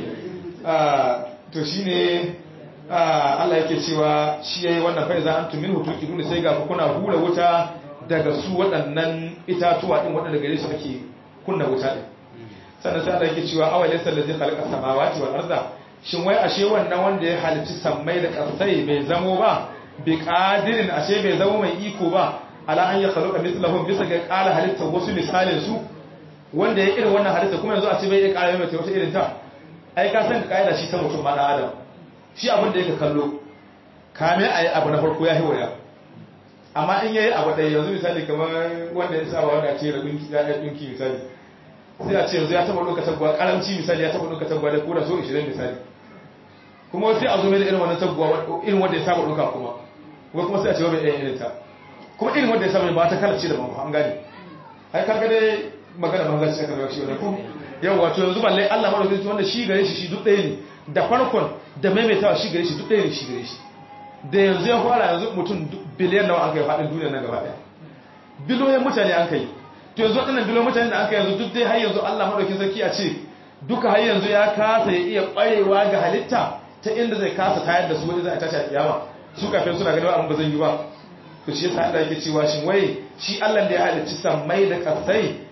S2: to shine Allah yake cewa shi yayi wannan fa iza antum minhu tuqidun sai ga ku kuna hura wuta daga su waɗannan itatuwa din waɗanda gare su ake kunna wuta din sannan sai Allah yake cewa awal laysa allazi khalaqa samawati wal arda shin wai ashe wannan wanda ya halicci sammai da ƙasai bai zamo ba bi qadirin ashe bai zamo mai iko ba ala an ya khalaqa mithlahum bisa ga qala halitta wasu misalin su wanda ya irin wannan halitta kuma yanzu a ce bai iya ƙara mai wata irin ta ai ka san kaida shi ta mutum ma adam shi abin da yake kallo kame ayi abu na farko ya hiwaya amma in yayi abu ɗaya yanzu misali kamar wanda ya saba wanda ce rabinki ya yi ɗinki misali sai a ce yanzu ya taɓa ɗauka tagwa ƙaramci misali ya taɓa ɗauka tagwa da ko da so 20 misali kuma sai a zo mai da irin wannan tagwa irin wanda ya saba ɗauka kuma kuma kuma sai a ce wani ɗaya irin ta kuma irin wanda ya saba ba ta kalace da ba an gane ai kaga dai magana ban gaci aka shi wannan ko yau wato yanzu balle Allah madaukakin wanda shi gare shi shi duk ɗaya ne da farkon da maimaitawa shi gare shi duk ɗaya ne shi gare shi da yanzu ya fara yanzu mutum biliyan nawa aka yi faɗin duniya na gaba ɗaya biliyoyin mutane an kai to yanzu waɗannan biliyoyin mutane da aka yanzu duk dai har yanzu Allah madaukakin sarki a ce duka har yanzu ya kasa ya iya ƙwarewa ga halitta ta inda zai kasa tayar da su wanda zai tashi a kiyama su kafin suna ganin abin ba zan yi ba to shi yasa Allah yake cewa shin wai shi Allah da ya halicci sammai da kasai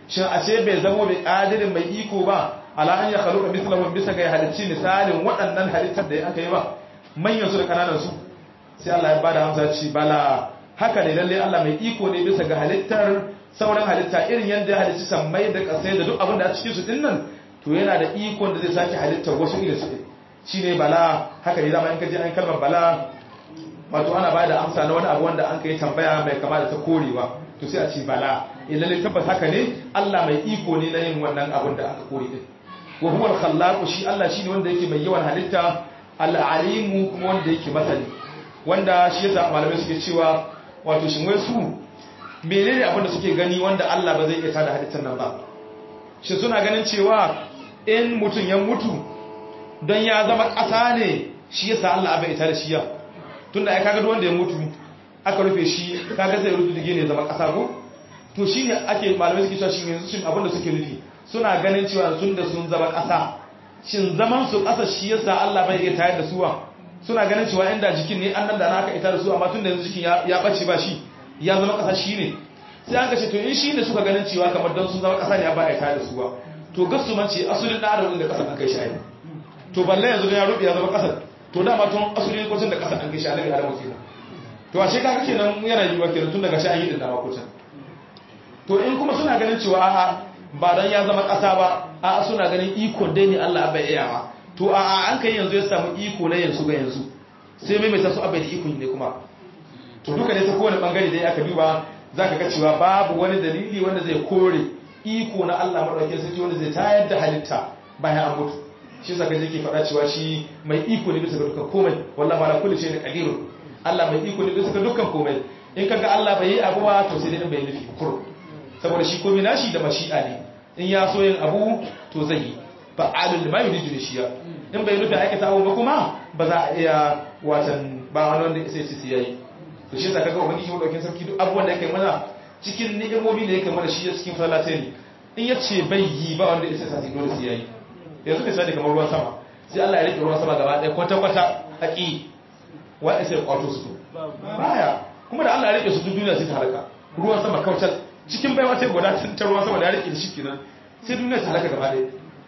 S2: shin ashe bai zamo bai qadirin mai iko ba ala an ya khaluqa mithlahum bisa ga halicci misalin waɗannan halittar da aka yi ba manyan su da kananan su sai Allah ya bada amsa ci bala haka ne lalle Allah mai iko ne bisa ga halittar sauran halitta irin yadda ya halicci sammai da kasai da duk abin da a cikin su dinnan to yana da ikon da zai sake halittar wasu irin su shine bala haka ne zama in ka je an kalmar bala wato ana bada amsa na wani abu wanda an kai tambaya mai kama da ta korewa to sai a ce bala lalle tabbas haka ne Allah mai iko ne na yin wannan abin da aka kore din wa huwa al-khallaq shi Allah shine wanda yake mai yawan halitta al-alimu kuma wanda yake masani wanda shi yasa malamai suke cewa wato shin wai su menene abin da suke gani wanda Allah ba zai iya tada halittar nan ba shi suna ganin cewa in mutum ya mutu don ya zama ƙasa ne shi yasa Allah bai ita da shi ya tunda ai kaga wanda ya mutu aka rufe shi kaga zai rufe dige ne zama ƙasa ko to shine ake malamai suke cewa shi yanzu shin abin da suke nufi suna ganin cewa sun da sun zama ƙasa shin zaman su ƙasa shi yasa Allah bai iya tayar da suwa suna ganin cewa inda jikin ne an nan da naka ita da su amma tun da yanzu jikin ya bace ba shi ya zama ƙasa shi ne sai an kace to in shi ne suka ganin cewa kamar don sun zama ƙasa ne ba a ita da su ba to gasu man ce asulin da adam da ƙasa an kai shi ai to balle yanzu da ya rubi ya zama ƙasa to dama tun asulin kwacin da ƙasa an kai shi a daga adamu kenan to ashe kaga kenan yana yiwuwa kenan tun daga shi an yi din dama kwacin to in kuma suna ganin cewa a'a ba dan ya zama ƙasa ba a'a suna ganin ikon dai ne Allah bai iya ba to a an kai yanzu ya samu iko na yanzu ga yanzu sai mai mai tasu abai da ikon ne kuma to duka ne ta kowane bangare dai aka duba za ka ga cewa babu wani dalili wanda zai kore iko na Allah maɗaukin sarki wanda zai tayar da halitta bayan an mutu shi zaka je ke faɗa cewa shi mai iko ne bisa ga dukkan komai wallahi ala kulli shay'in qadirun Allah mai iko ne bisa ga dukkan komai in kaga Allah bai yi abu ba to sai dai in bai nufi kur saboda shi komai nashi da mashi'a ne in ya so yin abu to zai yi fa'alul lima yuridu shiya in bai nufi aikata abu ba kuma ba za a iya watan ba wani wanda sai su yayi to shi yasa kaga ubangiji madaukin sarki duk abubuwan da yake mana cikin ni'imomi da yake mana shi ya cikin falata ne in ya ce bai yi ba wanda sai sa dole su yayi yanzu misali kamar ruwan sama sai Allah ya rike ruwan sama gaba ɗaya kwata kwata haƙi wa sai ya kwato su baya kuma da Allah ya rike su duk duniya sai ta halaka ruwan sama kautal cikin baiwa sai guda ta ruwan sama da ya rike da shi kenan sai duniya ta halaka gaba ɗaya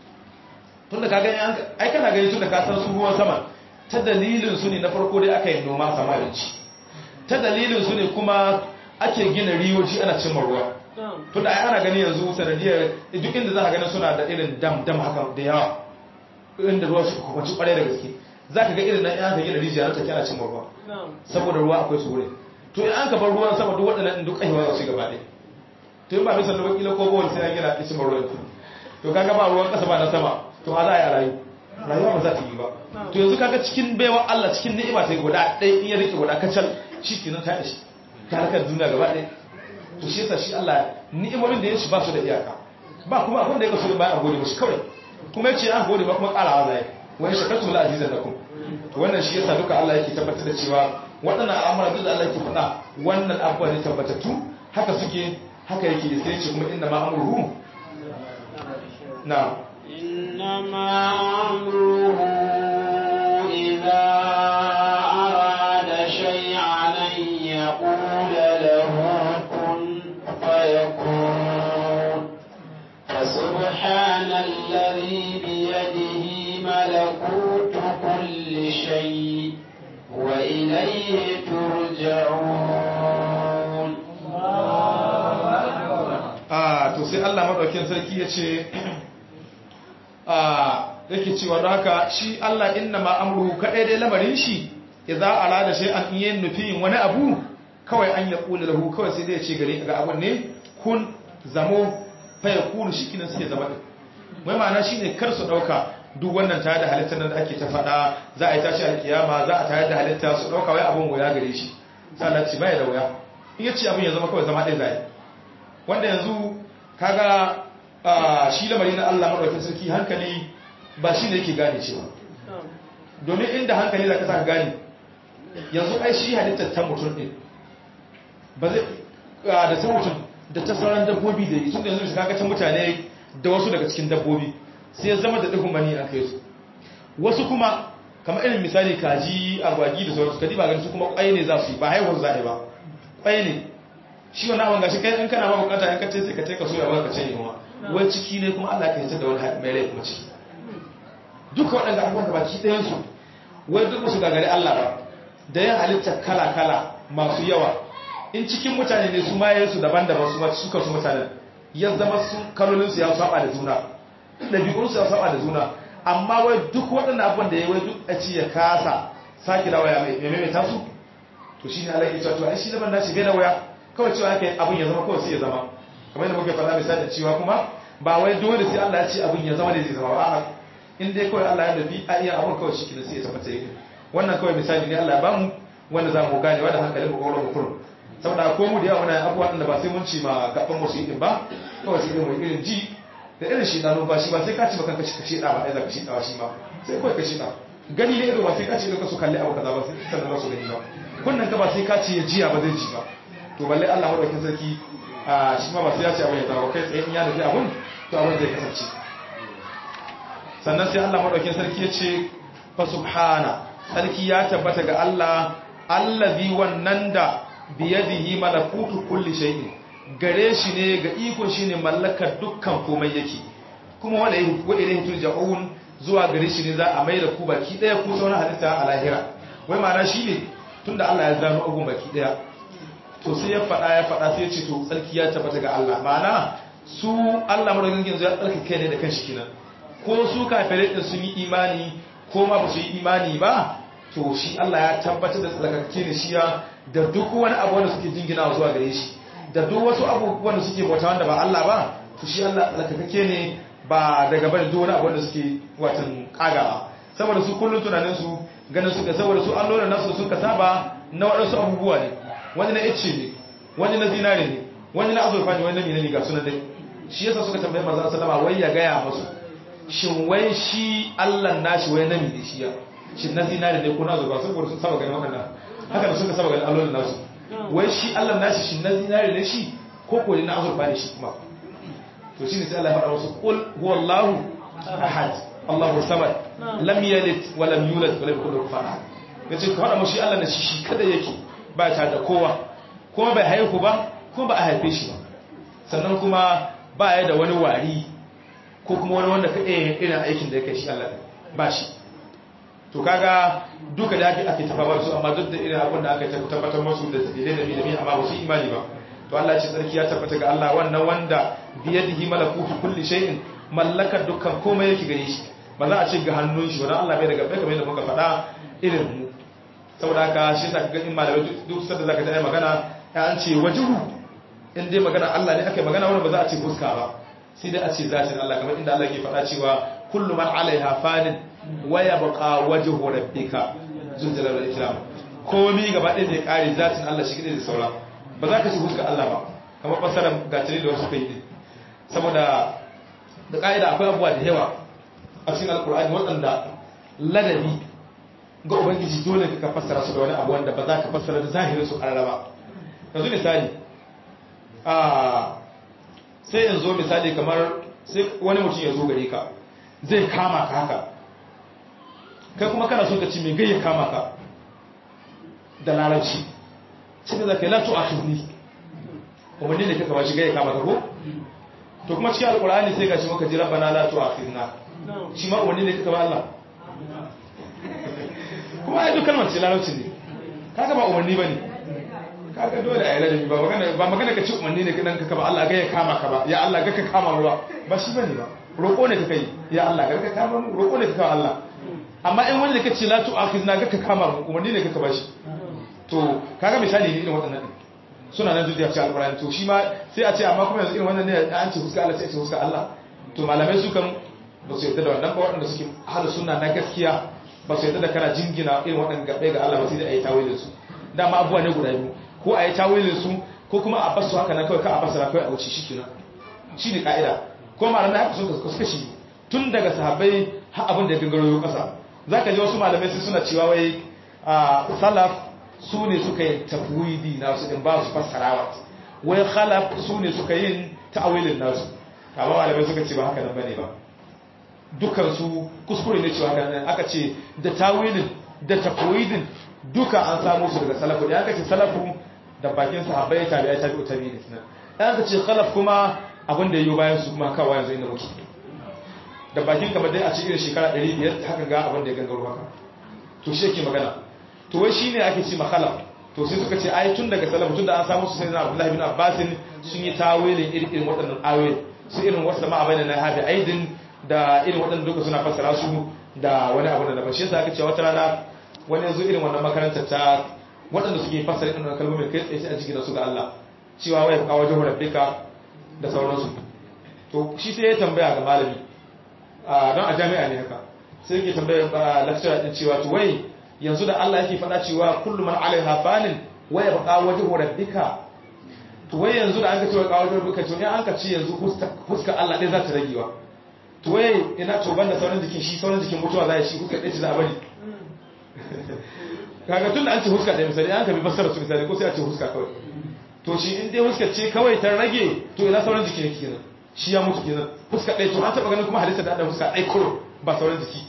S2: tunda ka gani ai kana gani tunda ka san su ruwan sama ta dalilin su ne na farko dai aka yi noma sama da ci ta dalilin su ne kuma ake gina riyoji ana cimma ruwa tunda ai ana gani yanzu sanadiyar duk inda za ka gani suna da irin dam dam haka da yawa inda ruwa su kwanci kwarai da gaske za ka ga irin nan yan ka gina rijiya na take ana cimma ruwa saboda ruwa akwai su wurin to in an ka bar ruwan sama duk waɗannan duk ayyuka za su gaba ɗaya to in ba bisa da wakila ko bawal sai an gina cimma ruwan to kaga ba ruwan ƙasa ba na sama to a za a yi a rayu rayuwa ba za ta yi ba to yanzu kaga cikin baiwa Allah cikin ni'ima ta guda ɗaya in ya rike guda kacal shi kenan ta ishi ta harkar duniya gaba ɗaya to shi yasa shi Allah ni'imomin da ya shi ba su da iyaka ba kuma abin da ya kaso bayan a gode mashi kawai kuma ya ce an gode ba kuma ƙarawa zai wani shakartu la azizan lakum to wannan shi yasa duka Allah yake tabbatar da cewa waɗannan al'amura duk da Allah yake faɗa wannan abubuwa ne tabbatattu haka suke haka yake sai ce kuma inna ma amruhu na'am
S1: إنما أمره إذا أراد شيئا أن يقول له كن فيكون فسبحان الذي بيده ملكوت كل شيء وإليه ترجعون
S2: آه to sai Allah madaukakin sarki ya ce yake cewa don haka shi Allah inna ma amruhu kadai dai lamarin shi idza arada shay'an in yin nufin wani abu kawai an ya kula lahu kawai sai dai ya ce gare ga abun ne kun zamo fa yakunu shikinin sai zama din mai ma'ana shine kar su dauka duk wannan tare da halittar nan da ake ta fada za a yi tashi alkiyama za a tare da halitta su dauka wai abun wuya gare shi sai Allah ce bai da wuya in yace abun ya zama kawai zama dai zai wanda yanzu kaga shi lamari na Allah maɗaukin sarki hankali ba shi ne yake gane cewa domin inda hankali za ka sa gane yanzu ai shi halittar ta mutum ɗin ba zai da ta mutum da ta sauran dabbobi da yi tun da yanzu shi kakacin mutane da wasu daga cikin dabbobi sai ya zama da ɗigun mani an kai su wasu kuma kamar irin misali kaji agwagi da sauransu kadi ba gani su kuma ƙwai ne za su yi ba haihuwar za a yi ba ƙwai ne shi wannan abin gashi kai in kana ba bukata in ka ce sai ka ce ka soya ba ka ce yunwa wai ciki ne kuma Allah ka yi da wani mai rai kuma ciki duka waɗanda abubuwan da baki ɗayan su wai duk su gagari Allah ba da yin halittar kala kala masu yawa in cikin mutane ne su maye su daban-daban su suka su mutanen ya zama su kalolin su ya saba da juna ɗabi'un su ya saba da juna amma wai duk waɗannan abubuwan da ya wai duk a ci ya kasa sake da waya mai maimaita su to shi ne Allah ke cewa to ai shi zaman nashi bai da waya kawai cewa aka yi abin ya zama kawai sai ya zama kamar yadda muke faɗa misali cewa kuma ba wai dole sai Allah ya ce abin ya zama da zai zama ba a'a in dai kawai Allah ya dabi a iya abin kawai shi kenan sai ya tabbata yake wannan kawai misali ne Allah ya bamu wanda za mu gane wanda hankalin mu kawai mu kurum saboda ko mu da yawa muna abubuwa da ba sai mun ci ma gaban mu su yi din ba kawai sai mu irin ji da irin shi na numfashi ba sai ka ci ba kanka shi ka shi da ba ai za ka shi da shi ma sai kawai ka shi da gani ne ido ba sai ka ce ka su kalli abu kaza ba sai sannan za su gani ba kunnan ka ba sai ka ce ya jiya ba zai ji ba to balle Allah madaukakin sarki a shi ma ba sai ya ce abin ya zama kai tsaye in ya nufi abun to abin zai kasance sannan sai Allah madaukakin sarki ya ce fa subhana sarki ya tabbata ga Allah allazi wannan da biyadihi malakutu kulli shay'in gare shi ne ga ikon shi ne mallakar dukkan komai yake kuma wala ilayhi turja'un zuwa gare shi ne za a mai da ku baki daya ku sauran halitta a lahira wai ma'ana shi ne tunda Allah ya zama agun baki daya to sai ya faɗa ya faɗa sai ya ce to tsarki ya tabbata ga Allah ma'ana su Allah madaukakin yanzu ya tsarki kai ne da kanshi kenan ko su kafirai din sun yi imani ko ma ba su yi imani ba to shi Allah ya tabbatar da tsarkake ne shi ya da duk wani abu wanda suke jingina zuwa gare shi da duk wasu abubuwan da suke bauta wanda ba Allah ba to shi Allah tsarkake ne ba daga bane duk wani abu wanda suke watan kagawa saboda su kullun tunanin su ganin suka saboda su allolin nasu suka saba na waɗansu abubuwa ne wani na ice ne wani na zinare ne wani na azurfa ne wani na minani ga sunan dai shi yasa suka tambaye manzon sallama wai ya gaya musu shin wai shi Allah nashi wai na mene shi ya shin na zinare ne ko na azurfa saboda sun saba ganin wannan haka da suka saba ganin allolin nasu wai shi Allah nashi shin na zinare ne shi ko ko na azurfa ne shi kuma to shine sai Allah ya faɗa musu qul huwallahu ahad Allahu samad lam yalid wa lam yulad wa lam yakul lahu kufuwan ahad yace ka faɗa mushi Allah ne shi shi kada yake ba ta da kowa kuma bai haihu ba kuma ba a haife shi ba sannan kuma ba ya da wani wari ko kuma wani wanda ka iya irin aikin da ya kai shi Allah ba shi to kaga duka da ake ake tafabar su amma duk da irin abin da aka tabbatar masu da dalilai da bilimi amma ba su imani ba to Allah ce sarki ya tabbata ga Allah wannan wanda biyadihi malakutu kulli shay'in mallakar dukkan komai yake gare shi ba za a ce ga hannun shi wannan Allah bai daga bai kamar yadda muka faɗa irin mu saboda haka shi yasa ga in malamai duk sanda zaka ta magana ya an ce wajhu in dai magana Allah ne aka yi magana wannan ba za a ce fuska ba sai dai a ce zatin Allah kamar inda Allah ke faɗa cewa kullu man alaiha fanin wa yabqa wajhu rabbika zul jalali wal ikram komai gaba ɗaya zai kare zatin Allah shi kadai da saura ba za ka ci fuska Allah ba kamar fasarar gatari da wasu kai din saboda da ka'ida akwai abubuwa da yawa a cikin alkur'ani waɗanda ladabi ga ubangiji dole ka fassara su da wani abu wanda ba za ka fassara da zahirin su karara ba yanzu misali a sai yanzu misali kamar sai wani mutum ya zo gare ka zai kama ka haka kai kuma kana so ka ci mai gayya kama ka da larabci cikin zaka yi latu a turni umarni ne kaka ba shi gayya kama ka ko to kuma cikin alkur'ani sai ga shi maka ji rabbana latu a firna shi ma umarni ne kaka ba Allah kuma ai duk kalmar ce larabci ne kaga ba umarni bane kaga dole a yi ladabi ba magana ba magana ka ci umarni ne kidan ka ba Allah ga ya kama ka ba ya Allah ga ka kama ruwa ba shi bane ba roƙo ne kaka yi ya Allah ga ka kama mu roƙo ne kaka Allah amma in wani da kace la tu akhizna ga ka kama mu umarni ne kaka ba shi to kaga misali ne irin waɗannan suna nan zuciya cikin alƙur'ani to shi ma sai a ce amma kuma yanzu irin wannan ne an ce huska Allah sai a ce huska Allah to malamai su kan ba su yarda da wannan ba waɗanda suke hada sunna na gaskiya ba su yadda da kana jingina irin waɗanda gaɓe ga Allah ba sai da a yi tawilin su dama abubuwa ne guda biyu ko a yi tawilin su ko kuma a basu haka na kawai ka a basara kawai a wuce shi kenan shi ne ka'ida ko malamai haka sun suka shi tun daga sahabbai har abin da ya gangaro yau ƙasa za ka ji wasu malamai sai suna cewa wai a salaf su ne suka yi tafwidi nasu in ba su fassarawa wai khalaf su ne suka yin ta'awilin nasu amma malamai suka ce ba haka nan bane ba dukansu kuskure ne cewa kan aka ce da tawilin da tafwidin duka an samu su daga salafu da aka ce salafu da bakin sahabbai tabi'ai tabi'u tabi'in kenan dan ka ce khalaf kuma abin da yayi bayan su kuma kawai yanzu inda muke da bakin kamar dai a cikin shekara 500 haka ga abin da ya gangaro haka to shi yake magana to wai shine ake ce makhalaf to sai suka ce ai tun daga salaf tun da an samu su sai na Abdullahi bin Abbas sun yi tawilin irin waɗannan ayoyi su irin wasu ma abin na hafi aidin da irin waɗannan duka suna fassara su da wani abu da daban shi yasa aka ce wata rana wani yanzu irin wannan makarantar ta waɗanda suke fassara irin wannan kalmomin kai tsaye sai a jigina su ga Allah cewa wai ka wajen rabbika da sauransu to shi sai ya tambaya ga malami don a jami'a ne haka sai yake tambaya lecturer din cewa to wai yanzu da Allah yake faɗa cewa kullu man alaiha fanin waya baqa wajhu rabbika to wai yanzu da an ka cewa kawo rabbika to ne an ka ce yanzu fuska Allah ɗaya za ta ragewa to wai ina to banda sauran jikin shi sauran jikin mutuwa za ya shi fuska ɗaya ce za a bari kaga tun da an ce fuska ɗaya misali an ka bi fassara su misali ko sai a ce fuska kawai to shi in dai fuska ce kawai ta rage to ina sauran jikin yake kenan shi ya mutu kenan fuska ɗaya to an taɓa ganin kuma halitta da adam fuska ɗaya kuro ba sauran jiki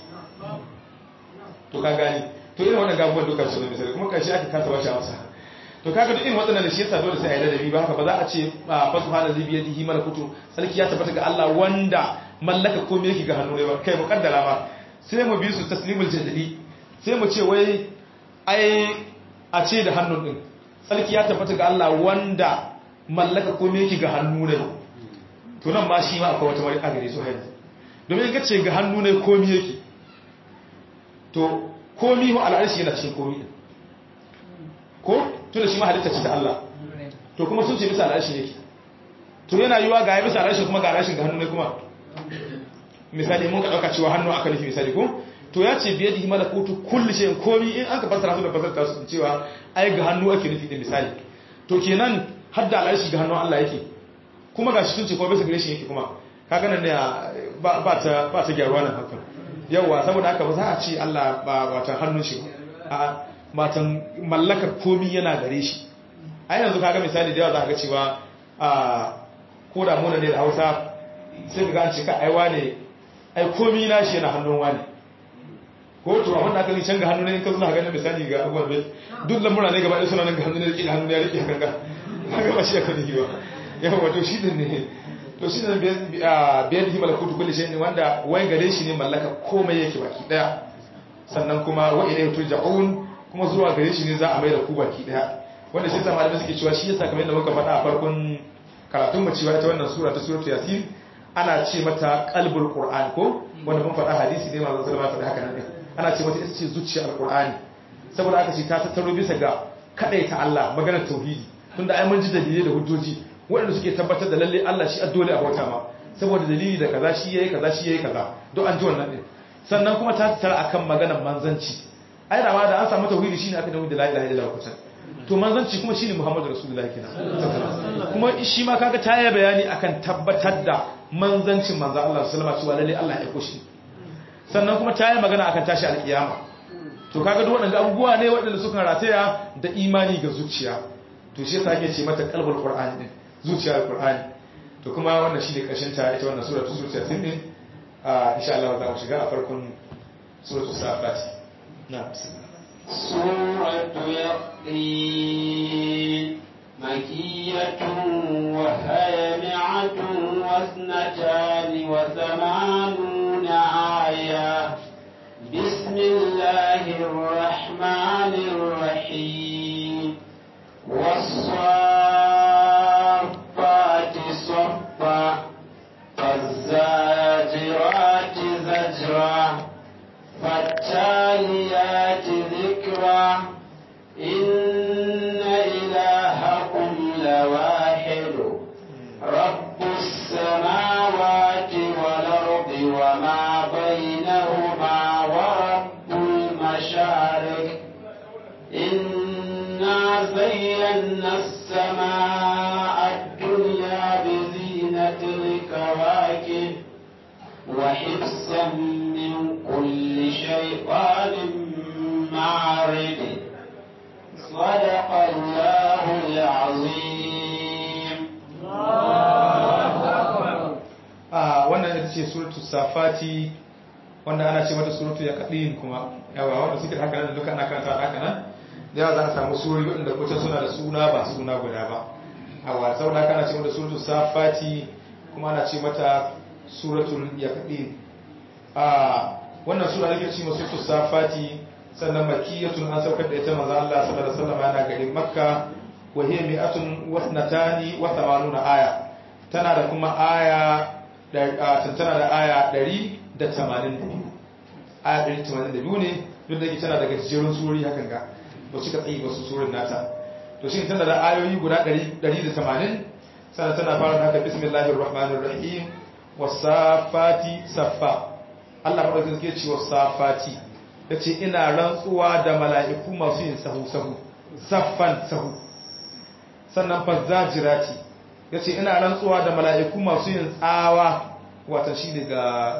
S2: to ka gani to irin wannan gabuwan dukkan su ne misali kuma kashi aka kasa bashi amsa to kaga duk irin waɗannan da shi yasa dole sai a yi ladabi ba haka ba za a ce fa subhana zai biya dihi malakutu sarki ya tabbata ga Allah wanda mallaka komai yake ga hannu ne ba kai mukaddara ma sai mu bi su taslimul jadali sai mu ce wai ai a ce da hannun din sarki ya tabbata ga Allah wanda mallaka komai yake ga hannu ne to nan ma shi ma akwai wata wani agare su haini domin ga ce ga hannu ne komai yake to komi wa al'arshi yana cikin komi din ko tunda shi ma halitta ce ta Allah to kuma sun ce bisa al'arshi yake to yana yiwa ga ya bisa al'arshi kuma ga al'arshin ga hannu ne kuma misali mun ka dauka cewa hannu aka nufi misali ko to ya ce biye dihi malakutu kulli shay'in komi in an ka fassara su da fassara su cewa ai ga hannu ake nufi din misali to kenan har da al'arshi ga hannu Allah yake kuma ga shi sun ce kuma bisa gare shi yake kuma kaga nan ne ba ta ba ta gyaruwa nan hakan yawa saboda haka ba za a ce Allah ba watan hannun shi a matan mallakar komi yana gare shi a yanzu kaga misali da yawa za ga cewa a ko da muna ne da hausa sai ga an ce ka aiwa ne ai komi na shi yana hannun wani ko to abin da aka can ga hannu ne in ka suna ganin misali ga abubuwan bai duk lamura ne gaba ɗaya suna nan ga hannu ne da hannu ne ya rike hakan ga kaga ba shi aka nufi ba yawa to shi ne to shi ne biyan himar kutu kulli shi ne wanda wai gare shi ne mallaka komai yake baki daya sannan kuma wa ilai turja'un kuma zuwa gare shi ne za a mai da ku baki daya wanda shi yasa malamai suke cewa shi yasa kamar yadda muka faɗa a farkon karatun mu cewa ita wannan sura ta suratul yasin ana ce mata qalbul qur'an ko wanda mun faɗa hadisi ne manzon sallallahu alaihi wasallam haka nan ana ce mata ita ce zuciyar alqur'ani saboda aka ce ta tattaro bisa ga kadaita Allah maganar tauhidi tunda ai mun ji dalilai da hujjoji waɗanda suke tabbatar da lalle Allah shi addole a bauta ma saboda dalili da kaza shi yayi kaza shi yayi kaza don an ji wannan din sannan kuma ta tsara akan maganar manzanci ai da ma da an samu tauhidi shine aka dawo da la ilaha illallah kusan to manzanci kuma shine Muhammadu Rasulullahi kenan kuma shi ma kaga ta yi bayani akan tabbatar da manzancin manzo Allah sallallahu alaihi wasallam cewa lalle Allah ya koshi sannan kuma ta yi magana akan tashi alkiyama to kaga duk waɗanda abubuwa ne waɗanda suka rataya da imani ga zuciya to shi yasa ake ce mata qalbul qur'ani din zuciyar qur'ani to kuma wannan shine kashin ta ita wannan sura ta zuciya sin din a insha Allah za mu shiga a farkon suratul safat na
S1: suratu yaqin makiyatun wa hayami'atun wa ithnatani wa thamanuna aya بسم الله الرحمن الرحيم والصافات صفا فالزاجرات زجرا فالتاليات ذكرا إن إلهكم لواحد رب السماوات والأرض وما بينهما ورب المشارق إنا زينا السماء الدنيا بزينة الكواكب وحفظا من كل شيطان معرض صدق الله العظيم
S2: a wannan ita ce suratu safati wanda ana ce mata suratu yaqin kuma yawa wanda suke haka nan duka ana karanta haka nan yawa za a samu surori waɗanda kuta suna da suna ba suna guda ba a wasa wadda kana ce mata suratul safati kuma ana ce mata suratul yaqin a wannan sura da ke ce mata suratul safati sannan makiyatun an saukar da ita manzo Allah sallallahu alaihi wasallam yana garin makka wa hiya mi'atun wa thnatani wa thamanuna aya tana da kuma aya tana da aya 182 aya 182 ne duk da ke tana daga jerin surori hakan ga ba su ka tsayi ba su surin nata to shi tana da ayoyi guda 180 sannan tana fara da haka bismillahir rahmanir rahim wasafati saffa Allah madaukakin sarki ya ce wasafati yace ina rantsuwa da mala'iku masu yin sahu sahu saffan sahu sannan fazzajirati yace ina rantsuwa da mala'iku masu yin tsawa wata shi ne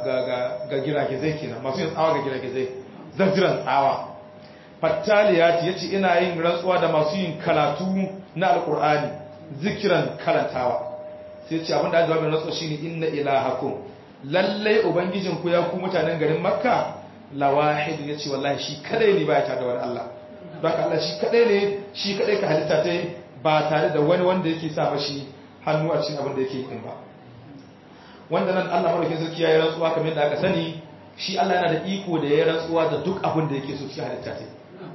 S2: ga giragizai kenan masu yin tsawa ga giragizai zajiran tsawa fattaliyati yace ina yin rantsuwa da masu yin karatu na alkur'ani zikiran karantawa sai ce abinda aka jawabin rantsuwa shine inna ilahakum lallai ubangijin ku ya ku mutanen garin makka lawahid yace wallahi shi kadai ne baya tare da wani Allah don haka Allah shi kadai ne shi kadai ka halitta ta ba tare da wani wanda yake sa mashi hannu a cikin abin da yake yi ba wanda nan Allah madaukakin sarki ya yi rantsuwa kamar yadda aka sani shi Allah yana da iko da ya yi rantsuwa da duk abin da yake so cikin halitta ta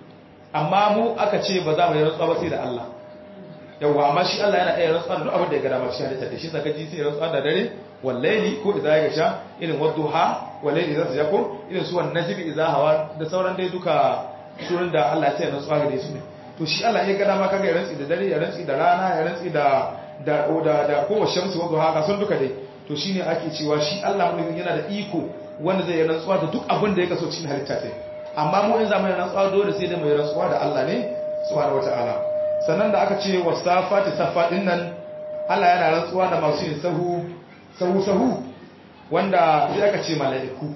S2: amma mu aka ce ba za mu yi rantsuwa ba sai da Allah yawa amma shi Allah yana iya rantsuwa da duk abin da ya ga dama cikin halitta ta shi saka ji sai rantsuwa da dare wallahi ko idza ya gasha irin wadduha wallahi idza ta ko irin su wan najmi idza hawa da sauran dai duka surun da Allah ya ce rantsuwa gare su ne to shi Allah ya ga dama kaga ya rantsi da dare ya rantsi da rana ya rantsi da da da da ko shamsu wadduha ka san duka dai to shine ake cewa shi Allah mulkin yana da iko wanda zai rantsuwa da duk abin da ya kaso cikin halitta ta amma mu in zamanin rantsuwa dole sai da mai rantsuwa da Allah ne subhanahu wataala sannan da aka ce wasafati safa din nan Allah yana rantsuwa da masu yin sahu sahu sahu wanda sai aka ce mala'iku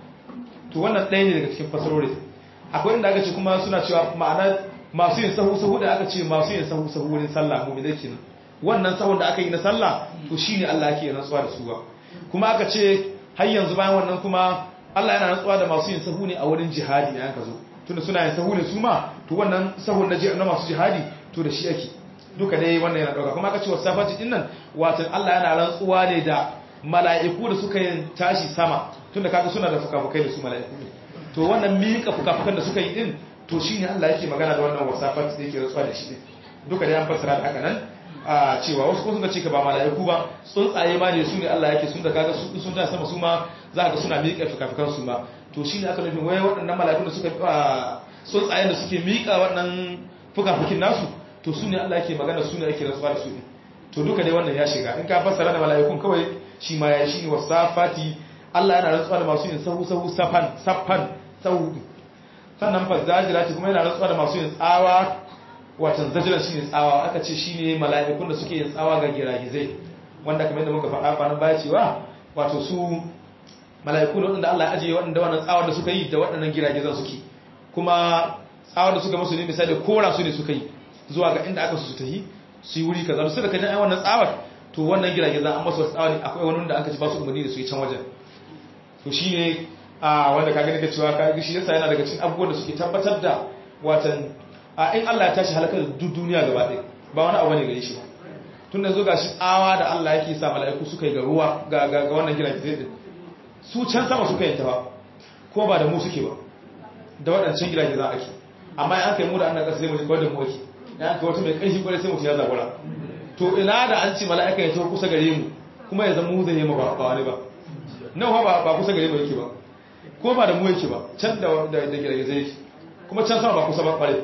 S2: to wannan ɗaya ne daga cikin fasarori akwai inda aka ce kuma suna cewa ma'ana masu yin sahu sahu da aka ce masu yin sahu sahu wurin sallah mu ne kenan wannan sahun da aka yi na sallah to shine Allah yake rantsuwa da su ba kuma aka ce har yanzu bayan wannan kuma Allah yana rantsuwa da masu yin sahu ne a wurin jihadi yayin ka zo tunda suna yin sahu ne su ma to wannan sahun na masu jihadi to da shi ake duka dai wannan yana dauka kuma aka ce wasafati din nan wato Allah yana rantsuwa ne da mala'iku da suka yin tashi sama tunda kaga suna da fukafukai da su mala'iku ne to wannan mika fukafukan da suka yi din to shine Allah yake magana da wannan wasafati da yake rantsuwa da shi duka dai an fassara da haka nan a cewa wasu kuma suka ce ka ba mala'iku ba tsuntsaye ma ne su ne Allah yake sun da kaga su sun ta sama su ma za ka suna miƙa fikafikan su ma to shine aka nufin wai waɗannan mala'iku da suka tsuntsayen da suke miƙa waɗannan fikafikin nasu to su ne Allah yake magana su ne yake rantsuwa da su ne to duka dai wannan ya shiga in ka fassara da mala'ikun kawai shi ma ya shi ne wasafati Allah yana rantsuwa da masu yin sahu sahu safan saffan sahu sannan fa zajirati kuma yana rantsuwa da masu yin tsawa watan zajiran shine tsawa aka ce shine mala'ikun da suke yin tsawa ga giragizai wanda kamar yadda muka faɗa kwanan baya cewa wato su mala'iku da waɗanda Allah ya ajiye waɗanda wannan tsawar da suka yi da waɗannan giragizan suke kuma tsawar da suka musu ne misali kora su ne suka yi zuwa ga inda aka su tafi su yi wuri kaza su da kajin ai wannan tsawar to wannan giragizan an masu tsawa ne akwai wani wanda aka ci ba su umarni da su yi can wajen to shine a wanda ka gani ka cewa ka shi yasa yana daga cikin abubuwan da suke tabbatar da watan a in Allah ya tashi halakar duk duniya gaba ɗaya ba wani abu ne gare shi ba tun da zo ga shi tsawa da Allah yake sa mala'iku suka yi ga ruwa ga ga wannan gidan gizai din su can sama suka yi ta ba ko ba da mu suke ba da waɗancan gidan gizan ake amma in aka yi mu da annan ƙasa sai mu kawai da mu ake in aka wata mai ƙarfi kwarai sai mu ya zabura to ina da an ce mala'ika ya taho kusa gare mu kuma ya zama mu zai yi mu ba wani ba nan ba ba kusa gare mu yake ba ko ba da mu yake ba can da da gidan gizai yake kuma can sama ba kusa ba kwarai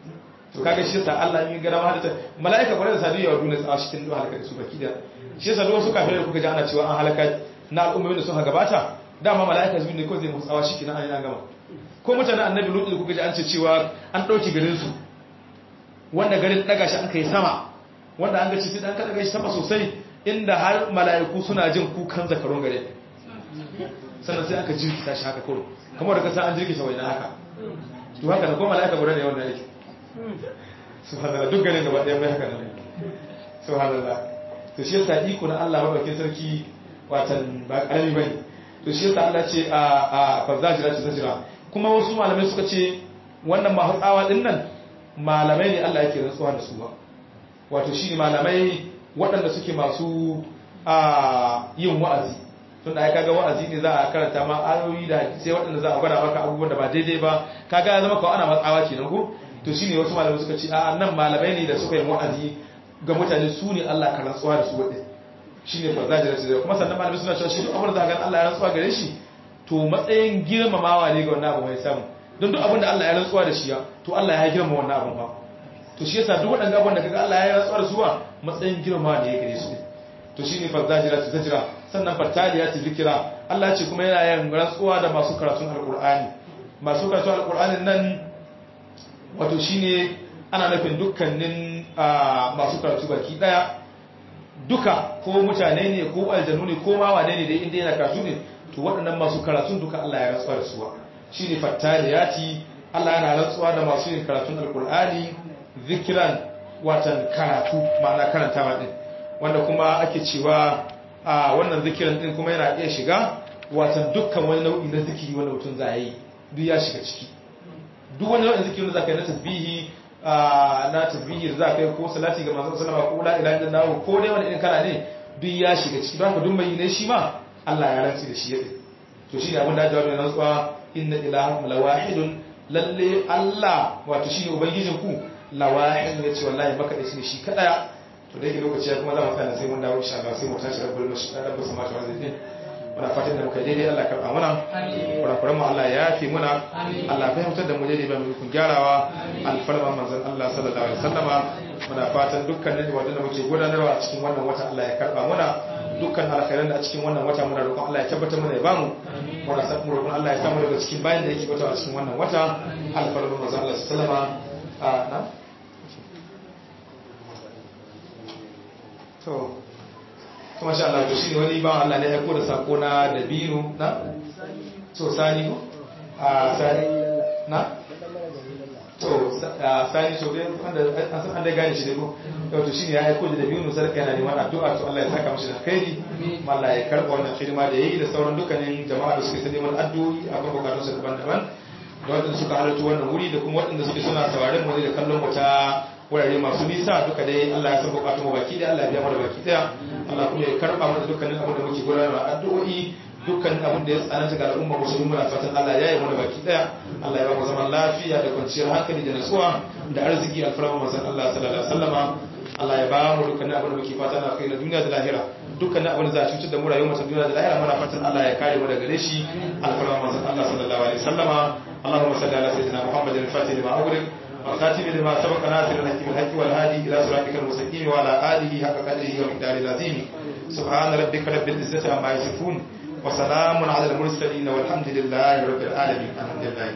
S2: to kaga shi yasa Allah in gara ma da malaika kwarai da sadiya wa duniya tsawa cikin duha halaka su baki da shi yasa duk wasu kafirai kuka ji ana cewa an halaka na al'ummomin da suka gabata dama malaika zuwa ne ko zai musu tsawa shikenan an yi gama ko mutanen annabi lutu kuka ji an ce cewa an dauki garin su wanda garin daga shi an kai sama wanda an ga ci dan ka daga shi sama sosai inda har malaiku suna jin kukan zakarun garin sannan sai aka jirkita shi haka kawai kamar da kasa an jirkita wani haka to haka da ko malaika guda ne wannan yake subhanallah duk ganin gaba ɗaya mai haka nan subhanallah to shi yasa iko na Allah madaukakin sarki watan ba karami bane to shi yasa Allah ce a a fazajira ce zajira kuma wasu malamai suka ce wannan ma hatsawa din nan malamai ne Allah yake rantsuwa da su ba wato shi malamai waɗanda suke masu a yin wa'azi tun da kaga wa'azi ne za a karanta ma ayoyi da sai waɗanda za a gwada maka abubuwan da ba daidai ba kaga ya zama kawai ana matsawa kenan ko to shine wasu malamai suka ce a nan malamai ne da suka yi wa'azi ga mutane su ne Allah ka rantsuwa da su waɗin shine fa zajira su kuma sannan malamai suna cewa shi duk abin da ga Allah ya rantsuwa gare shi to matsayin girmamawa ne ga wannan abu mai samu don duk abin da Allah ya rantsuwa da shi ya to Allah ya girma wannan abin ba to shi yasa duk waɗanda abin da kaga Allah ya rantsuwa da su ba matsayin girmamawa ne ya gare su to shine fa zajira su zajira sannan fataliya ta zikira Allah ce kuma yana yin rantsuwa da masu karatun alkur'ani masu karatun alkur'anin nan wato shine ana nufin dukkanin masu karatu baki daya duka ko mutane ne ko aljanu ne ko ma wane ne da inda yana karatu ne to waɗannan masu karatun duka Allah ya rantsuwa da suwa shine fattaliyati Allah yana rantsuwa da masu yin karatun alkur'ani zikiran watan karatu ma'ana karantawa din wanda kuma ake cewa a wannan zikiran din kuma yana iya shiga watan dukkan wani nau'i na zikiri wanda mutum za yi duk ya shiga ciki duk wani nau'in zikiri da za ka yi na tasbihi na tasbihi da za ka yi ko salati ga manzon sallama ko la ilaha illallah ko dai wani irin kana ne duk ya shiga ciki don haka duk mai ne shi ma Allah ya rantsi da shi yadda to shi ne abin da jawabi na rantsuwa inna ilahakum lawahidun lalle Allah wato shi ne ubangijin ku lawahid ya ce wallahi maka da shi ne shi kadaya to da yake lokaci ya kuma za mu tsaya sai mun dawo insha Allah sai mu tashi rabbul rabbul samawati wal ardi muna fatan da muka daidai Allah karɓa muna kurakuran mu Allah ya yafe muna Allah fahimtar da mu daidai ba mu kun gyarawa alfarma manzon Allah sallallahu alaihi wasallama muna fatan dukkanin wanda da muke gudanarwa a cikin wannan wata Allah ya karɓa muna dukkan alkhairan da a cikin wannan wata muna roƙon Allah ya tabbatar mana ya bamu muna san mu roƙon Allah ya samu daga cikin bayan da yake wata a cikin wannan wata alfarma manzon Allah sallallahu alaihi wasallama na to kuma sha Allah to shi ne wani ba Allah ne ya da sako na dabino na to sani ko a sani na to sani so dai wanda an san an da gane shi ne ko to to shine ya aiko da dabino sarka yana neman addu'a to Allah ya saka mishi da alkhairi Allah ya karba wannan hidima da yayi da sauran dukkanin jama'a da suke neman addu'o'i a kan bukatun su daban-daban da waɗanda suka halarci wannan wuri da kuma waɗanda suke suna sauraren mu da kallon mu ta wurare masu nisa duka dai Allah ya san bukatun mu baki daya Allah ya biya mu da baki daya Allah kuma ya karba mana dukkanin abin da muke gudanarwa addu'o'i dukkanin abin da ya tsananta ga al'umma musulmi muna fatan Allah ya yi mana baki daya Allah ya ba mu zaman lafiya da kwanciyar hankali da nasuwa da arziki alfarma manzon Allah sallallahu alaihi wasallama Allah ya ba mu dukkanin abin da muke fata na kai na duniya da lahira dukkanin abin da za a cutar da mu rayuwar ta duniya da lahira muna fatan Allah ya kare mu daga gare shi alfarma manzon Allah sallallahu alaihi wasallama اللهم صل على سيدنا محمد الفاتح لما أغلق والخاتم لما سبق ناصر الحق بالحق والهادي إلى صراطك المستقيم وعلى آله حق قدره ومقداره العظيم سبحان ربك رب العزة عما يصفون وسلام على المرسلين والحمد لله رب العالمين الحمد لله